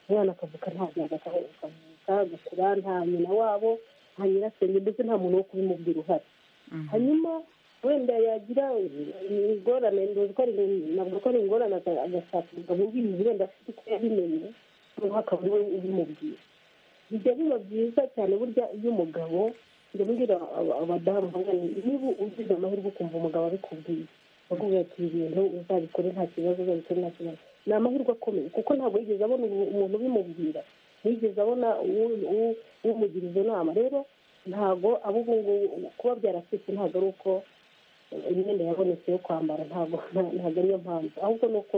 umwana akavuka nta byaga akavuka agakura nta nyina wabo nta nyirasenge ndetse nta muntu wo kubimubwira uhari hanyuma wenda yagira ingorane ntabwo ko ari ingorane agashaka umugabo ubizi wenda afite uko yabimenye noneho akaba ariwe ubimubwira bijya biba byiza cyane burya iyo umugabo ndabwira abadamu niba ugize amahirwe ukumva umugabo abikubwiye bakubwira ati ibintu uzabikore nta kibazo uzabikore nta kibazo ni amahirwe akomeye kuko ntabwo yigeze abona umuntu ubimubwira ntiyigeze abona umugira izo nama rero ntabwo abo ubu ngubu kuba byaracitse ntabwo ari uko imyenda yabonetse yo kwambara ntabwo ntabwo ariyo mpamvu ahubwo ni uko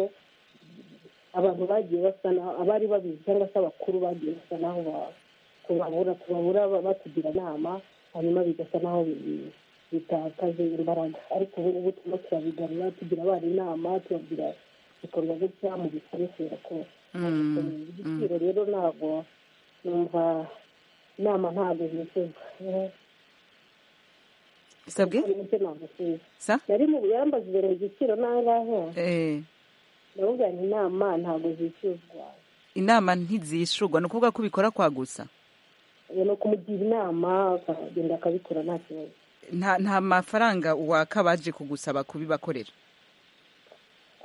abantu bagiye basa naho abari babizi cyangwa se abakuru bagiye basa naho kubabura kubabura batugira inama hanyuma bigasa naho bitakaje imbaraga ariko ubu turimo turabigarura tugira abana inama tubabwira bikorwa gutya mu bisoresera ko igiciro rero ntabwo numva inama ntabwo zisoza bisabwe sa nari mu buyambazi ibintu igiciro nangahe eh ndavuga nti inama ntabwo zishyuzwa inama ntizishurwa ni ukuvuga ko ubikora kwagusa ni ukumugira inama akagenda akabikora nta kibazo nta nta mafaranga waka baje kugusaba kubibakorera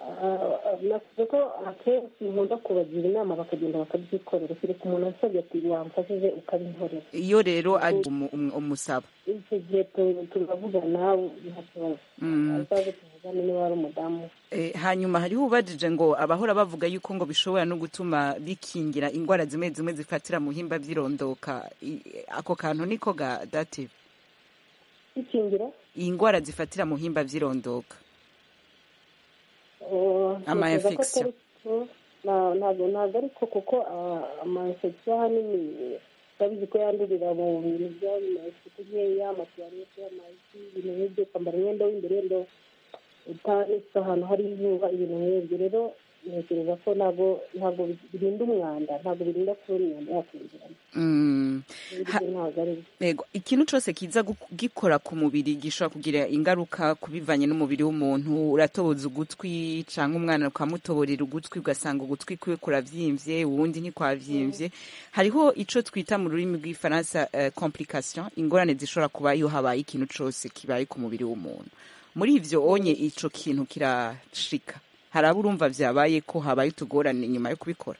Ah, ah, navuze ko akenshi nkunda kubagira inama bakagenda bakabyikorera kereka umuntu asabye ati wamfashije ukabinkorera iyo rero ari umu- umu- umusaba icyo gihe tu- turavugana nta kibazo Mm. azaze tuvugane niba ari umudamu Eh, hanyuma hariho ubajije ngo abahora bavuga yuko ngo bishobora no gutuma bikingira indwara zimwe zimwe zifatira mu himba byirondoka I- ako kantu niko ga dative bikingira iyi ndwara zifatira mu himba byirondoka eh, Ama ntekereza ko infection. atari ko. Na- ntabwo ntabwo ariko kuko ah, ama infection ahanini urabizi ko yandurira mu bintu by'amasuku nkeya amatuwarete amazi ibintu nk'ibyo kwambara imyenda w'imbere wenda utanitse ahantu hari izuba ibintu nk'ibyo rero ntekereza ko ntabwo ntabwo birinda umwanda ntabwo birinda kuba imyanda yakwinjiramo Mm. Ha- ibyo ntabwo ari byo Ego, ikintu cyose kiza gu- gikora ku mubiri gishobora kugira ingaruka ku bivanye n'umubiri w'umuntu uratoboza ugutwi cyangwa umwana ukamutoborera ugutwi ugasanga ugutwi kwe kuravyimbye uwundi ntikwavyimbye hariho ico twita mu rurimi rw'ifaransa eh, complication ingorane zishobora kuba iyo habaye ikintu cose kibaye ku mubiri w'umuntu muri ivyo onye ico kintu kirashika hari abo urumva vyabaye ko habaye utugorane nyuma yo kubikora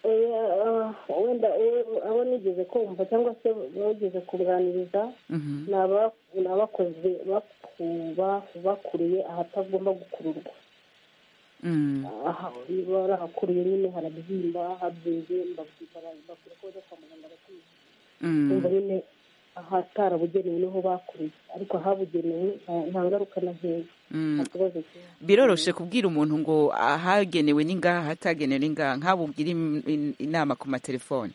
Eh, ah, wenda eh, abo nigeze kumva cyangwa se nigeze kuganiriza Mhm. ni aba- ni abakoze bakuba bakuriye ahatagomba gukururwa Mm. aha barahakuriye nyine harabyimba habyimbye mbabwira bakwiye ko bajya kwa muganga bakwiye Mm. umva nyine ahatarabugenewe niho bakuriye ariko ahabugenewe nta- nta ngaruka na nkeya Mm. nta kibazo kimwe biroroshe kubwira umuntu ngo ahagenewe ni ngaha ahatagenewe ni ngaha nk'abo ugira im- in- inama ku matelefone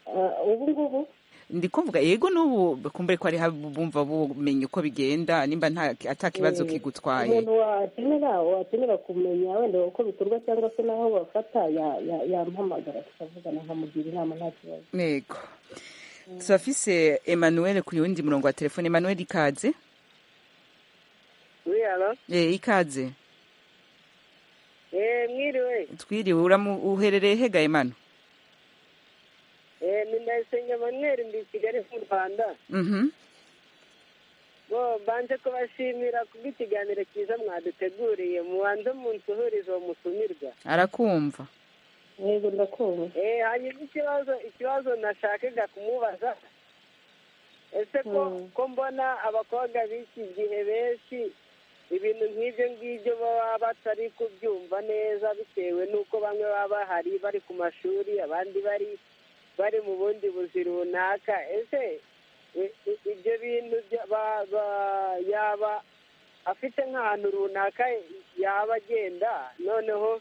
Ah, ubu ngubu ndi kuvuga yego n'ubu kumbure ko hariho bumva bumenya uko bigenda nimba nta atakibazo eh, kigutwaye umuntu wakenera wakenera kumenya wenda uko bikorwa cyangwa se n'aho bafata ya- ya- yampamagara tukavugana nkamugira inama nta kibazo ntego turafise emmanuel ku wundi murongo wa telefone emmanuel ikaze Oui, alors Eh, ikaze Eh, mwiriwe. twiriwe uramu uherereye hega emanu Eh, ni Ndayisenga Emmanuel ndi i Kigali mu Rwanda. Mhm. Bo banze kubashimira kubw'ikiganiro cyiza mwaduteguriye mubanze munsuhurize uwo mutumirwa. arakumva yego ndakumva Eh, hanyuma ikibazo ikibazo nashakaga kumubaza ese ko Mm. ko mbona abakobwa b'iki gihe benshi ibintu nk'ibyo ngibyo baba batari kubyumva neza bitewe n'uko bamwe baba bahari bari ku mashuri abandi bari bari mu bundi buzi runaka ese i- i- ibyo bintu bya- ba- ba- yaba afite nk'ahantu runaka yaba agenda noneho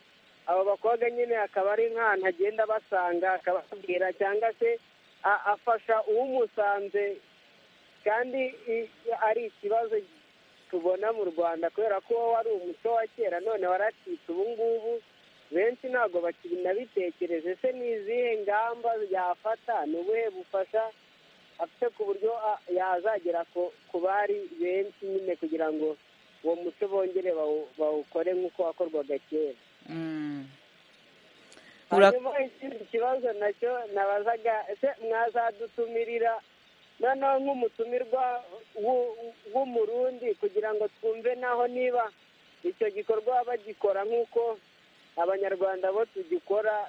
abo bakobwa nyine akaba ari nk'ahantu agenda abasanga akababwira cyangwa se a- afasha uwumusanze kandi i- ari ikibazo tubona mu rwanda kubera ko wo wari umuco wa kera none waracitse ubu ngubu benshi ntabwo bakibitekereje se ni izihe ngamba yafata ni ubuhe bufasha afite ku buryo a- yazagera ku- ku bari benshi nyine kugira ngo uwo muco bongere bawu- bawukore nk'uko wakorwaga kera Mm. Ura- hanyuma ikindi kibazo nacyo nabazaga ese mwazadutumirira noneho nk'umutumirwa w'u- w'umurundi kugira ngo twumve naho niba icyo gikorwa bagikora nk'uko abanyarwanda bo tugikora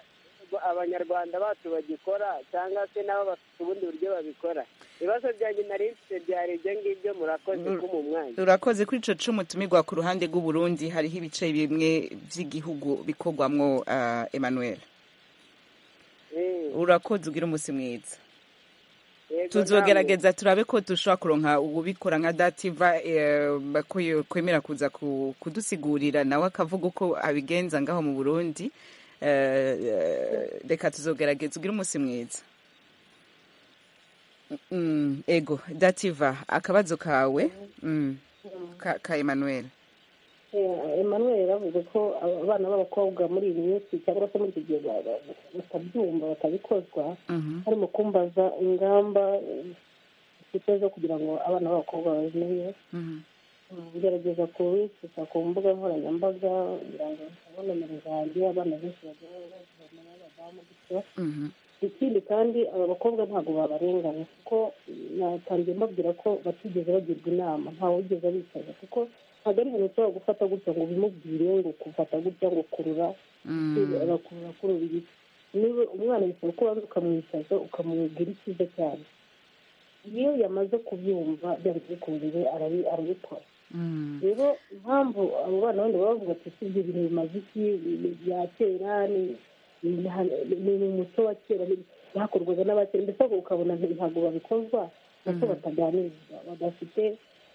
abanyarwanda bacu bagikora cyangwa se nabo bafite ubundi buryo babikora ibibazo byanjye nari mfite byari ibyo ngibyo murakoze Ur- kuma umwanya urakoze kuri ico cumu tumirwa ku ruhande rw'u Burundi hariho ibice bimwe vy'igihugu bikogwamwo ah, Emmanuel Eh, urakoze ugira umunsi mwiza yego namwe. tuzogerageza turabe ko dushobora kuronka ubikora nka dativa eh, bakuye- kwemera kuza ku- kudusigurira nawe akavuga uko abigenza ngaho mu burundi Eh, eh, reka tuzogerageza ugire umunsi mwiza Mm, ego dativa akabazo kawe mm, ka, ka emmanuel Eh, Emmanuel yaravuze ko abana b'abakobwa muri iyi minsi cyangwa se muri iki gihe ba- ba- batabyumva batabikozwa Mhm. harimo kumbaza ingamba eh, zifite zo kugira ngo abana b'abakobwa bazimenye Mhm. gerageza kubitsa ku mbuga nkoranyambaga kugira ngo babone nimero zanjye abana benshi bagira bazibona n'abadamu gutyo Mhm. ikindi kandi aba bakobwa ntabwo babarenganya kuko natangiye mbabwira ko batigeze bagirwa inama ntawe wigeze abicaza kuko ntabwo ari ibintu ushobora gufata gutya ngo ubimubwire ngo kufata gutya ngo kurura Mm, arakurura kurura igiti niba umwana bisaba ko ubanza ukamwicaza ukamubwira icyiza cyane iyo yamaze kubyumva byanze bikunze arabi- arabikora mm, rero impamvu abo bana bandi baba bavuga ati si ibyo bintu bimaze iki ni- bya kera ni- ni ni- ni umuco wa kera ni- byakorwaga n'abakera mbese ahubwo ukabona nti- ntabwo babikozwa nako bataganirizwa badafite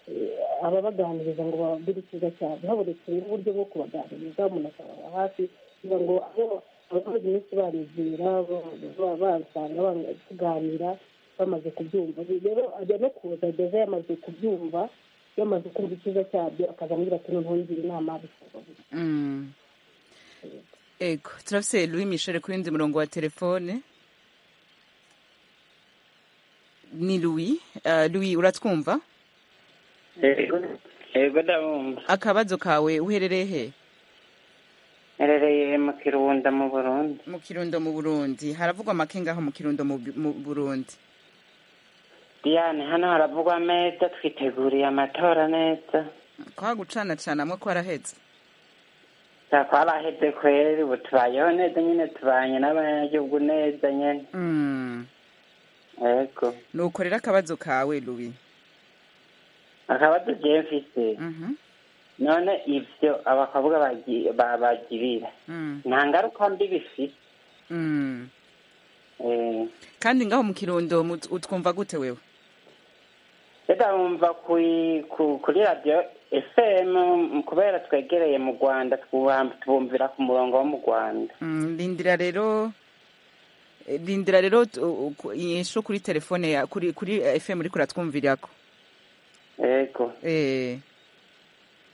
eh, ababaganiriza ngo bababwire icyiza cyane habonetse rero uburyo bwo kubaganiriza umuntu akababa hafi kugira ngo abo- abakozi benshi barizera ba- bansanga banga kuganira bamaze kubyumva rero ajya no kuza ageze yamaze kubyumva yamaze kumva icyiza cyabyo akaza ambwira ati noneho ngira inama bikorwa gutya." mm. ego turafise louis michel kuri ndi murongo wa telefone ni louis Ah, louis uratwumva yego yego ndabumva akabazo kawe uherereye he nherereye mu kirunda mu burundi mu kirundo mu burundi haravugwa make ngaho mu kirundo mu Bu- mu burundi diyane hano haravugwa ameza twiteguriye amatora neza kwa gucana cana mwe ko arahetse nta twaraheze kweri ubu tubayeho neza nyine tubanye n'abanyagihugu neza nyine yego nuko rero akabazo kawe lubi akabazo jewe mfise none ivyo abakobwa bagi- ba- bagirira nta ngaruka mbi bifite Eh, kandi ngaho mu kirundo mu- utwumva gute wewe reka wumva kuri ku- kuri radiyo efemu kubera twegereye mu rwanda twuha- tubumvira ku murongo wo mu rwanda Mm, rindira rero eh, rindira rero tu- u- ku- inyishu kuri telefone ya kuri kuri eh, fm uriko uratwumvirako yego eh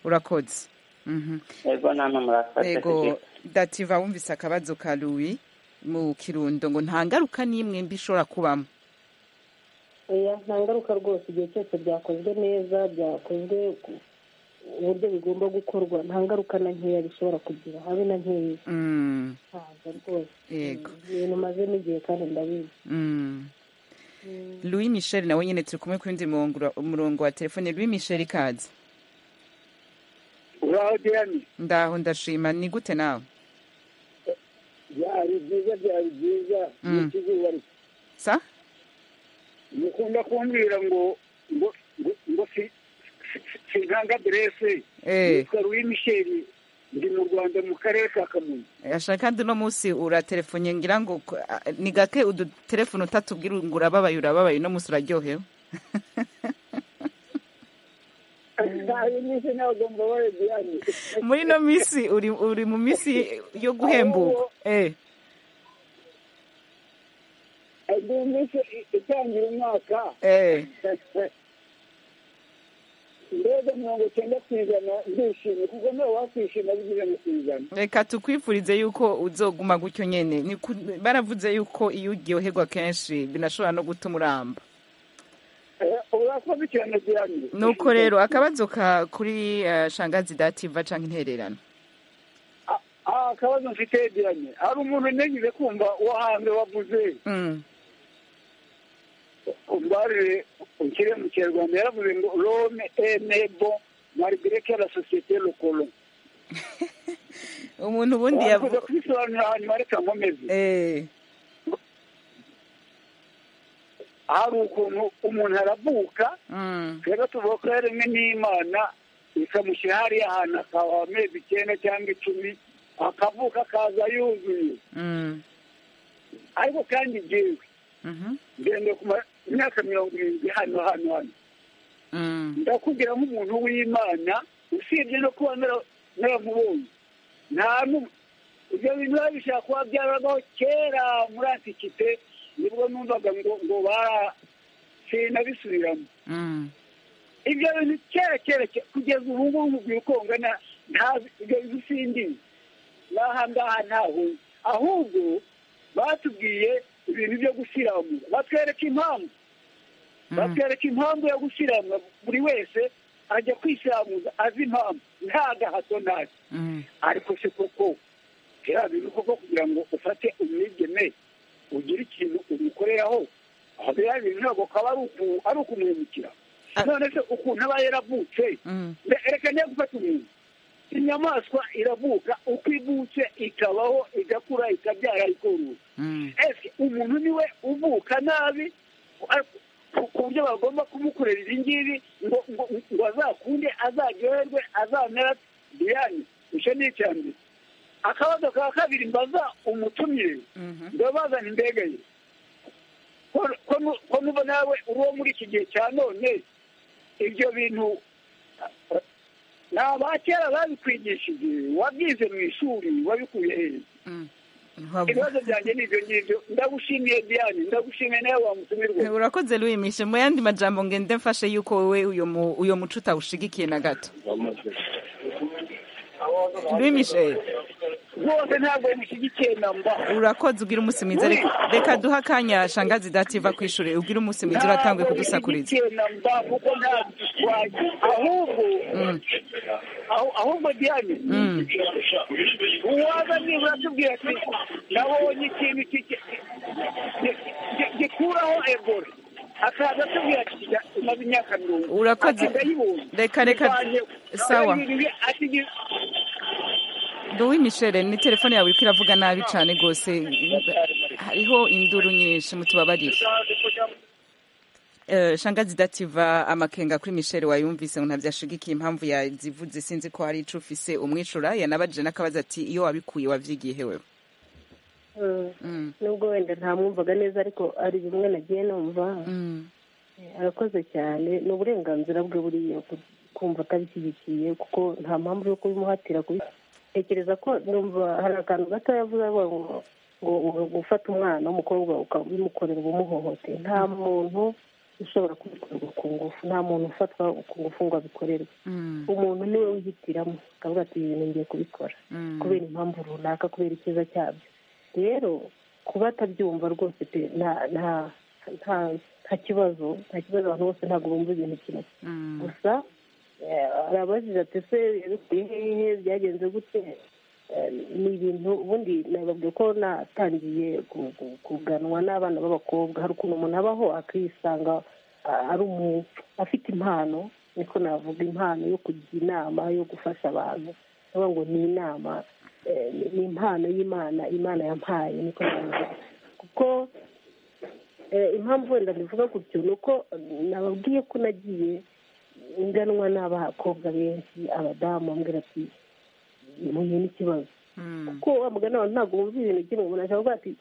urakoze mhm yego nama murakoze ego dativa wumvise akabazo ka luwi mu kirundo ngo nta ngaruka n'imwe mbi ishobora kubamo oya nta ngaruka rwose igihe cyose byakozwe neza byakozwe ku- uburyo bigomba gukorwa nta ngaruka na nkeya bishobora kugira habe na nkeya Mm, ntabwo rwose yego ibintu mazemo igihe kandi ndabizi Mm. louis michel nawe nyene turi kumwe kuri ndi murongo ra- umurongo wa telefone louis michel ikaze uraho diyane ndaho ndashima ni gute nawe byari byiza byari byiza Mm. n'ikizuba ri- sa mukunda kumbwira ngo ngo ngo- ngo si- si- si- sinkanga aderese eh nitwa louis michel ndi mu rwanda mu karere ka kamonyi ashaka kandi uno munsi uratelefone ngira ngo ko- a- ni gake udutelefone utatubwira ngo urababaye urababaye uno munsi uraryohewe ntayo nyinshi ntabwo mbabaye diyane muri ino minsi uri uri mu minsi yo guhembuka eh mu minsi itangira umwaka eh mbega mirongo cyenda ku ijana ndishimye kuko nawe wakwishima bigeze ku ijana reka tukwifurize yuko uzoguma gutyo nyene Ni ku- baravuze yuko iyo uryoherwa kenshi binashobora no gutuma uramba Eh, urakoze cyane diane nuko rero akabazo ka kuri eh, shangazi dativa canke intererano Ah, akabazo mfite diane hari umuntu ntegereje kumva uwo hanze wavuze Mm. umbarire ukire mu kinyarwanda yaravuze ngo rome enebo marigreke la sosiyete lokolo umuntu ubundi wakuze yavu- kubisobanura hanyuma reka nkomeze Eh, hari ukuntu umuntu aravuka mm. twebwe tuvuga ko yaremwe n'imana ikamushyira hariya ahantu akaba amezi icyenda cyangwa icumi akavuka akaza yuzuye Mm. ariko kandi jyewe Mhm. ngende ku ma- myaka mirongo irindwi hano hano hano Mm. ndakubwira nk'umuntu w'imana usibye no kuba nara- naramubonye nta nu- ibyo bintu biba bishobora kuba byaragaho kera muri antikite nibwo numvaga ngo ngo bara sinabisubiramo Mm. ibyo bintu kera kera ke- kugeza ubu ngubu mubwira uko ngana ntazi ibyo bintu sindizi n'aha ngaha ntaho ahubwo batubwiye ibintu byo gusiramura batwereka impamvu batwereka impamvu yo gusiramura buri wese ajya kwisiramuza azi impamvu nta gahato ntazi Mm. ariko se koko bya bintu koko kugira ngo ufate umwigeme ugire ikintu umukoreraho aho biriya bintu ntabwo kaba ari uku- ari ukumuhemukira Ah. none se ukuntu aba yaravutse Mm. Mbe- reka niyo gufata umuntu inyamaswa iravuka uko ivutse ikabaho igakura ikabyara ikorora Mm. ese umuntu niwe uvuka nabi ariko ku- ku buryo bagomba kumukorera ibi ngibi ngo ngo ngo azakunde azaryoherwe azamera diyane icyo ni icya mbere akabazo ka kabiri mbaza umutumire Mhm. ndabazana indege ye Ko- ko nu- ko nuba nawe uri uwo muri iki gihe cya none ibyo bintu eh, ni abakera babikwigishije wabyize mu ishuri wabikuye hehe Mm. Ntiwavuga- ibibazo byanjye ni ibyo ngibyo ndagushimiye diane ndagushimiye nawe wamutumirwa urakoze rwimishe mu yandi majambo ngende mfashe yuko wowe uyo mu- uyo muco utawushigikiye na gato rwimishe rwose ntabwo yamushyigikiye namba urakoze ugira umunsi mwiza reka reka duhe akanya shangazi dativa ku ishuri ubwire umunsi mwiza uratanguye kudusakuriza ntabwo yamushyigikiye namba kuko nta gishwagi ahubwo Mm. ahu- ahubwo diane Mm. uwaza nibura atubwira ati nabonye ikintu ki- ki- ki- ki- gikuraho ebola akaza atubwira ati "Ya- imaze imyaka mirongo Urakoze. ndayibonye Reka, reka. Sawa. duhe imishere ni telefone yawe iriko iravuga nabi cyane rwose hariho induru nyinshi mutubabarire Eh, shangazi dativa amakenga kuri misheri wayumvise ngo ntabyashigikiye impamvu yazivuze sinzi ko hari ico ufise umwicura yanabajije n'akabazo ati iyo wabikuye wavyigiye hewe Mm. Mm, nubwo wenda ntamwumvaga neza ariko hari bimwe nagiye numva mm, arakoze cyane ni uburenganzira bwe buriya ku- kumva atabishyigikiye kuko nta mpamvu yo kubimuhatira kubi- tekereza ko numva hari akantu gato yavuze avuga ngo ngo ngo gufata umwana w'umukobwa ukabimukorera ubumuhohoteye nta muntu ushobora kubikorerwa ku ngufu nta muntu ufatwa ku ngufu ngo abikorerwe mm, umuntu niwe wihitiramo akavuga ati ibi bintu ngiye kubikora mm. kubera impamvu runaka kubera icyiza cyabyo rero kuba atabyumva rwose pe nta nta nta nta kibazo nta kibazo abantu bose ntabwo bumva ibintu kimwe Mm. gusa eh, arabajije ati se yabikuye hehe byagenze gute Eh, ni ibintu ubundi nababwiye ko natangiye ku- ku- kuganwa n'abana b'abakobwa hari ukuntu umuntu abaho akisanga ah, ari umuntu afite impano niko navuga impano yo kugira inama yo gufasha abantu ndavuga ngo ni inama eh, ni- ni impano y'imana imana yampaye niko navuga kuko eh, impamvu wenda mbivuga gutyo ni uko nababwiye ko nagiye nganwa n'abakobwa benshi abadamu bambwira ati muhuye n'ikibazo Mm. kuko wa mugani wawe ntabwo wumva ibintu kimwe umuntu ashobora kuvuga ati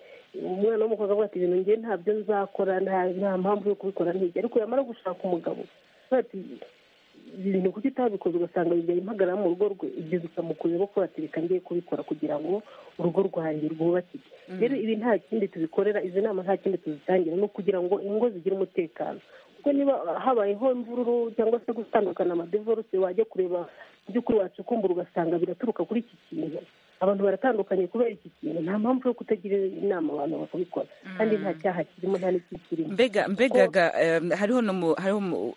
umwana w'umukobwa avuga ati ibintu ngiye ntabyo nzakora nta nta mpamvu yo kubikora ntijya ariko yamara gushaka umugabo avuga ati ibintu kuko utabikoze ugasanga bijya impagarara mu rugo rwe ibyo bikamukurira ko ati reka ngiye kubikora kugira ngo urugo rwanjye rwubakike rero ibi nta kindi tubikorera izi nama nta kindi tuzitangira ni ukugira ngo ingo zigire umutekano kuko niba habayeho imvururu cyangwa se gutandukana amadevorose wajya kureba mu by'ukuri wacukumbura ugasanga biraturuka kuri iki kintu abantu baratandukanye kubera iki kintu nta mpamvu yo kutagira inama abantu bakabikora kandi nta cyaha kirimo nta n'ikikirimo mbega mbega ga, em, hariho nomu hariho mu-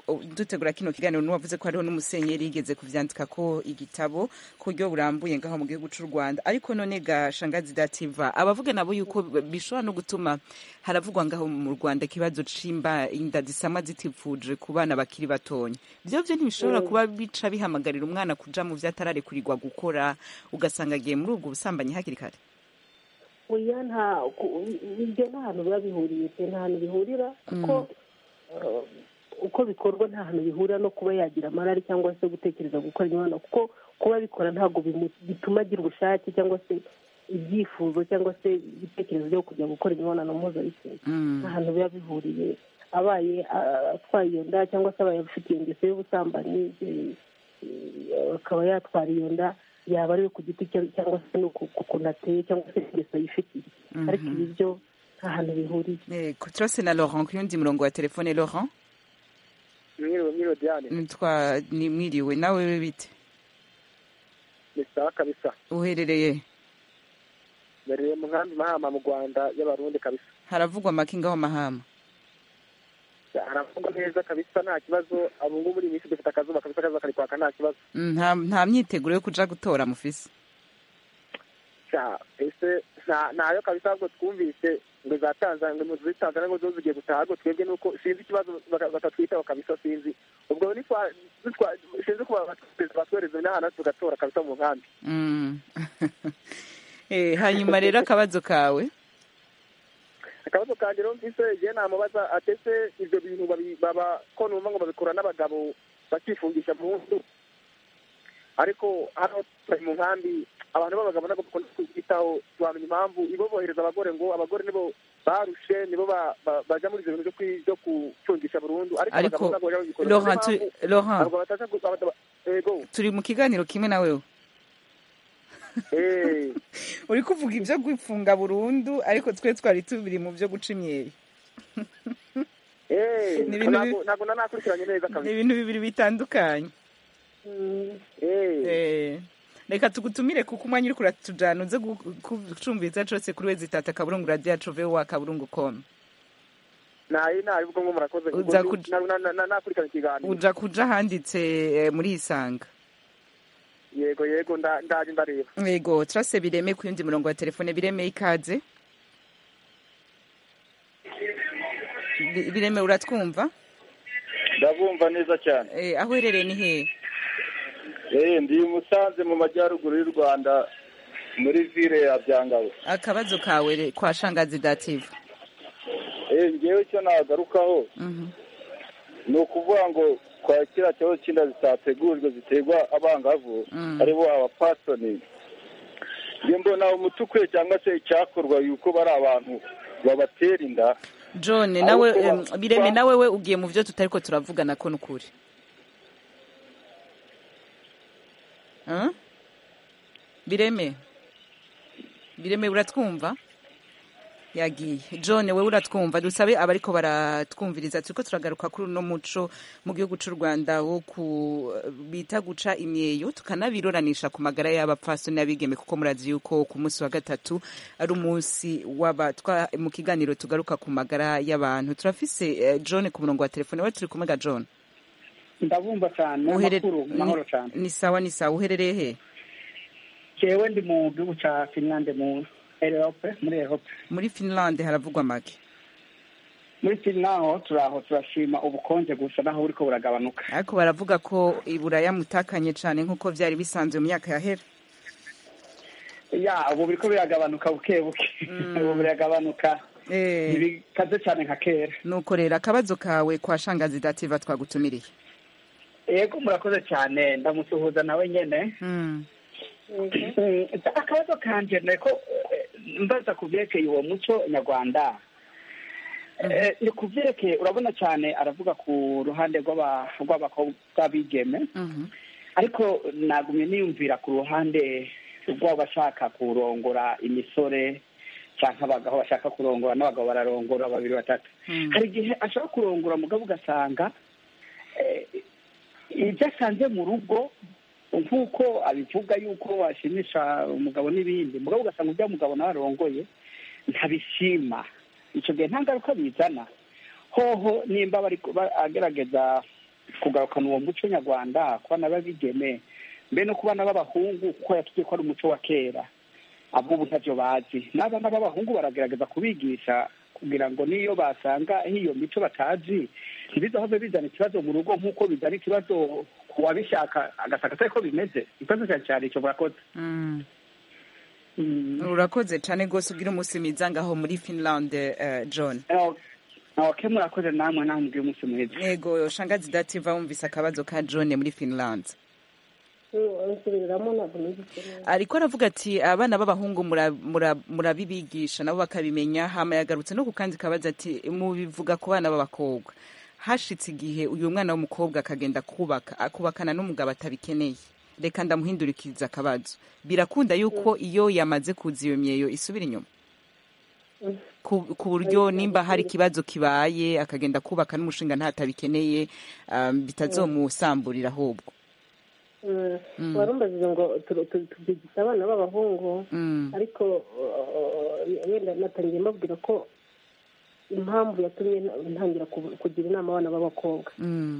uh, dutegura kino kiganiro n'uwavuze ko hariho n'umusenyeri yigeze kuvyandika ko igitabo ku buryo burambuye ngaho mu gihugu c'u rwanda ariko none ga shangazi dativa abavuga nabo yuko b- bishobora no gutuma haravugwa ngaho mu rwanda ikibazo c'imba inda zisama zitivuje ku bana bakiri batonya vyo vyo ntibishobora kuba bica bihamagarira umwana kuja mu vyo atararekurirwa gukora ugasanga agiye muri ubwo busambanyi hakiri kare oya nta ku- ibyo nta hantu biba bihuriye pe nta hantu bihurira kuko eh, uko bikorwa nta hantu bihurira no kuba yagira amarari cyangwa se gutekereza gukora imibonano kuko kuba abikora ntabwo bimu- bituma agira ubushake cyangwa se ibyifuzo cyangwa se ibitekerezo byo kujya gukora imibonano mpuzabitsina Mm. ahantu biba bihuriye abaye ah, atwaye iyo nda cyangwa se abaye afite iyo ngeso y'ubusambanyi eh, eh, akaba yatwara iyo nda yaba ari iyo ku giti cye cyangwa se no ku ku kuntu ateye cyangwa se ingeso yifitiye ariko ibi byo nta hantu bihuriye Yego, turase na laurent ku yundi murongo wa telefone laurent mwiriwe mwiriwe diane nitwa ni mwiriwe nawe bite ni sawa kabisa uherereye mbereye mu nkambi mahama mu rwanda y'abarundi kabisa haravugwa make ngaho mahama aravugwa neza kabisa nta kibazo abungu buri minsi dufite akazuba kabisa kaza kari kwaka nta kibazo nta nta myiteguro yo kuja gutora mufise Sha, ese nta- ntayo kabisa ahubwo twumvise ngo za tanzania ngo muri tanzania ngo zo zigiye gutaha ahubwo twebwe nuko sinzi ikibazo baka- batatwitaho kabisa sinzi ubwo nitwa- nitwa- sinzi kuba batwereza n'ahantu tugatora kabisa mu nkambi Mm. Eh, hanyuma rero akabazo kawe akabazo kanjye rero mvise igihe namubaza atese ibyo bintu babi- baba ko numva ngo babikora n'abagabo bakifungisha mu nzu ariko hano turi mu nkambi abantu b'abagabo ntabwo bakunda kwitaho turamenya impamvu ibo bohereza abagore ngo abagore nibo barushe nibo ba- ba- baja muri ibyo bintu byo kwi- byo gucungisha burundu ariko Ariko, abagabo ntabwo baja babikora. Laurent, Niyo mpamvu tu- Laurent. abagabo bataza gu- abagabo- yego turi mu kiganiro kimwe nawe Eh. uri kuvuga ibyo gufunga burundu ariko twe twari tubiri mu byo guca imyeri Eh, Ni ibintu bi- ntabwo ntabwo nanakurikiranye neza ni kabisa ibintu bibiri bitandukanye Eh. Eh, reka tugutumire kuko umwanya uri kuratujana uze gu- gucumbiza cose kuri wezi tata kaburungu radiyo cove wa kaburungu komu nayi nayi ubwo ngo murakoze ubwo Uza ndi- kuj- na- na- na- nakurikiranye ikiganiro uja kuja handitse eh, muri isanga yego yego nda- ndaje ndareba yego turase bireme ku yundi murongo wa telefone bireme ikaze Bi- bireme uratwumva ndabumva neza cyane Eh, aho uherereye ni hehe eh ndi musanze mu majyaruguru y'u rwanda muri vile ya byangabo akabazo kawe re- kwa shangazi dativa eh ngewe icyo nagarukaho ni ukuvuga ngo kwa kiriya kibazo cy'inda zitategurijwe ziterwa abangavu Mm. aribo abapasoni njye mbona umuti ukwiye cyangwa se icyakorwa yuko bari abantu babatera inda john nawe Ariko em, ba- bireme ba- nawe we ugiye mu byo tutariko turavugana ko nukuri Huh? bireme bireme uratwumva yagiye john wewe uratwumva dusabe abariko baratwumviriza turiko turagaruka kuri uno muco mu gihugu c'u rwanda wo ku bita guca imyeyo tukanabirorananisha ku magara y'abapfasoni n'abigeme kuko murazi yuko ku munsi wa gatatu ari umunsi w'aba twa- mu kiganiro tugaruka ku magara y'abantu turafise eh, john ku murongo wa telefone we turi kumwe ga john ndabumva cyane Uhere- amakuru mahoro cyane ni sawa ni sawa uherereye he jewe ndi mu gihugu cya finlande mu erope muri erope muri finlande haravugwa make muri finlande aho turaho turashima ubukonje gusa naho buriko buragabanuka ariko baravuga ko iburaya mutakanye cyane nk'uko byari bisanzwe mu myaka yahera ya ubu biriko biragabanuka buke buke ubu biragabanuka Eh, ntibikaze cyane nka kera nuko rero akabazo kawe kwa shangazi dativa twagutumiriye yego murakoze cyane ndamusuhuza nawe nyene Mm. Mm, akabazo kanje niko eh, mbaza ku byerekeye uwo muco nyarwanda ni ku byerekeye urabona cyane aravuga ku ruhande rw'abigeme ariko nagumye niyumvira ku ruhande rw'abashaka kurongora imisore cyangwa abagabo bashaka kurongora n'abagabo bararongora babiri batatu hari igihe ashaka kurongora mugabo ugasanga ibyo asanze mu rugo nk'uko abivuga yuko washimisha umugabo n'ibindi mugabo ugasanga ibyo mugabo nawe arongoye ntabishima icyo gihe nta ngaruka bizana hoho nimba bari agerageza kugarukana uwo muco nyarwanda kuba n'ababigeme mbe no kubana b'abahungu kuko yatubwiye ko ari umuco wa kera ab'ubu ntabyo bazi n'abana b'abahungu baragerageza kubigisha kugira ngo n'iyo basanga iyo mico batazi ntibizahove bizana ikibazo mu rugo nk'uko bizana ikibazo ku wabishaka agasanga atari ko bimeze ikibazo cyane cyane icyo murakoze urakoze cyane rwose ubwira umunsi mwiza ngaho muri finland john ok murakoze namwe namwe ubwira umunsi mwiza yego shangazi dativa wumvise akabazo ka john muri finland ariko aravuga ati abana b'abahungu murabibigisha nabo bakabimenya hama yagarutse no ku kandi kabazo ati mubivuga ku bana b'abakobwa hashitse igihe uyu mwana w'umukobwa akagenda kubaka akubakana n'umugabo atabikeneye reka ndamuhindurikiriza akabazo birakunda yuko iyo yamaze kuza iyo myeyo isubira inyuma ku buryo nimba hari ikibazo kibaye akagenda kubaka n'umushinga ntatabikeneye bitazomusamburira ahubwo warumbaziza ngo tubyigisha abana b'abahungu ariko wenda natangiye mbabwira ko impamvu yatumye ntangira kugira inama abana b'abakobwa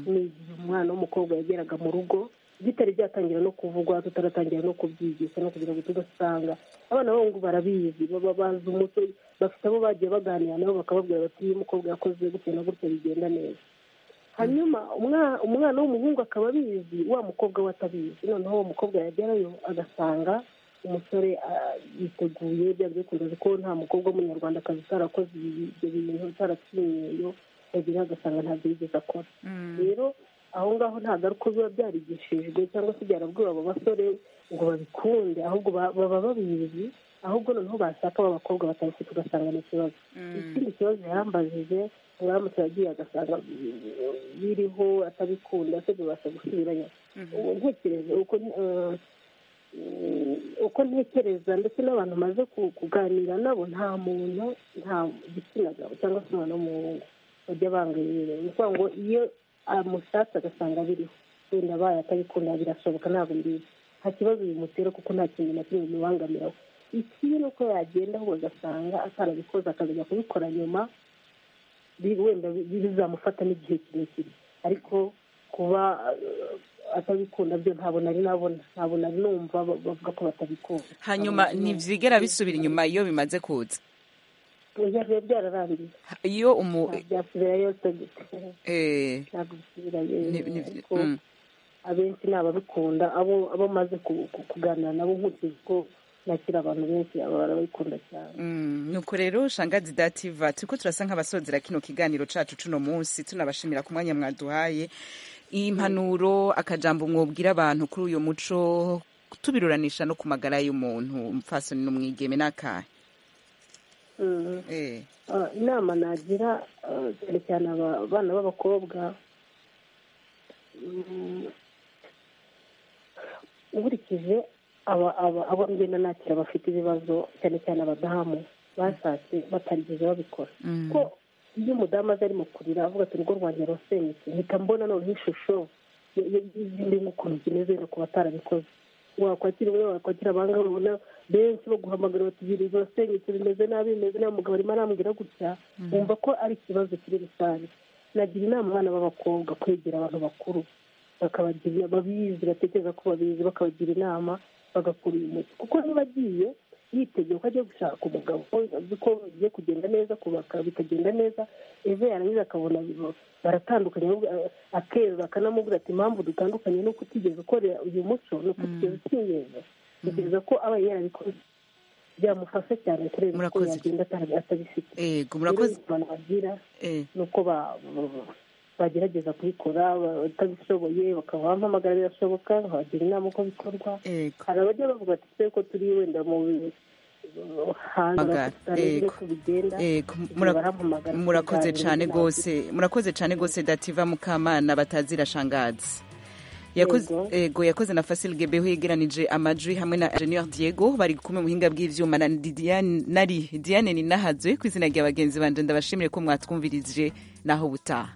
ni igihe umwana w'umukobwa yageraga mu rugo bitari byatangira no kuvugwa tutaratangira no kubyigisha no kugira ngo tudasanga abana b'abahungu barabizi baba bazi umuco bafite abo bagiye baganira nabo bakababwira bati iyo umukobwa yakoze gutya na gutya bigenda neza hanyuma umwana w'umuhungu akaba abizi wa mukobwa we atabizi noneho uwo mukobwa yagerayo agasanga umusore yiteguye bya byakunda ko nta mukobwa w'umunyarwandakazi utarakoze ibyo bintu utaratinyeyo yagira agasanga ntabyo yigeze akora rero aho ngaho ntabwo ari uko biba byarigishijwe cyangwa se byarabwiwe abo basore ngo babikunde ahubwo baba babizi ahubwo noneho bashaka abakobwa batabifite ugasanga ni ikibazo ikindi kibazo yarambajije uramutse yagiye agasanga biriho atabikunda se bibasha gusubirayo ntekereza uko ntekereza ndetse n'abantu maze kuganira nabo nta muntu nta gitsina gabo cyangwa se umwana w'umuhungu bajya bangayira ni ukuvuga ngo iyo amushatse agasanga biriho wenda abaye atabikunda birashoboka ntabwo mbizi nta kibazo bimutera kuko nta kintu na kimwe bimubangamiraho ikibi ni uko yagenda ahubwo agasanga atarabikoze akazajya kubikora nyuma wenda bizamufata n'igihe kirekire ariko kuba atabikunda byo ntabwo nari nabona ntabwo nari numva bavuga ko batabikunda hanyuma ntibyigera bisubira inyuma iyo bimaze kuza biba byararangiye iyo umu byasubirayo ntabwo bisubirayo abenshi ni ababikunda abo abo maze kuganira nabo nkurikije ko nakira abantu benshi barabikunda cyane nuko rero shangazi dativa turiko turasa nk'abasozera kino kiganiro cacu cuno munsi tunabashimira ku mwanya mwaduhaye impanuro akajambo mwobwira abantu kuri uyu muco tubiruranisha no ku magara y'umuntu umupfasoni n'umwigeme n'akahe inama nagira cyane cyane abana b'abakobwa nkurikije abo ngenda nakira bafite ibibazo cyane cyane abadamu bashatse batarigeze babikora ko iyo umudamu aza arimo kurira avuga ati urugo rwanjye rusenyutse mpita mbona noneho ishusho y'izindi nk'ukuntu zimeze ku batarabikoze wakwakira umwe wakwakira abangaba ubona benshi bo guhamagara bati biri birasenyutse bimeze nabi bimeze nabi umugabo arimo arambwira gutya wumva ko ari ikibazo kiri rusange nagira inama abana b'abakobwa kwegera abantu bakuru bakabagira babizi batekereza ko babizi bakabagira inama bagakura uyu muti kuko ntibagiye yitegeye ko agiye gushaka umugabo azi ko bigiye kugenda neza kubaka bikagenda neza ejo yarangiza akabona baratandukanye akerura akanamubwira ati impamvu dutandukanye nuko utigeze ukorera uyu muco nuko utigeze ukinyeza kugeza ko aba yarabikoze byamufasha cyane kureba uko yagenda atabifite yego murakoze abantu bagira ni uko bagerageza kubikora batabishoboye bakaba bampamagara birashoboka bagira inama uko bikorwa hari abajya bavuga ati twe ko turi wenda mu hanga Yego. bigenda Yego, igihe mura- barampamagara murakoze tukaganira cyane nabyo. rwose murakoze cyane rwose dativa mukamana batazira shangazi Yakoze- Yego. yego yakoze na fasil gebeho yegeranije amajwi hamwe na ingenieur diego bari kumwe mu buhinga bw'ivyuma na Ndi- Diane- nari diane ninahazwe ku izina rya bagenzi banje ndabashimire ko mwatwumvirije naho butaha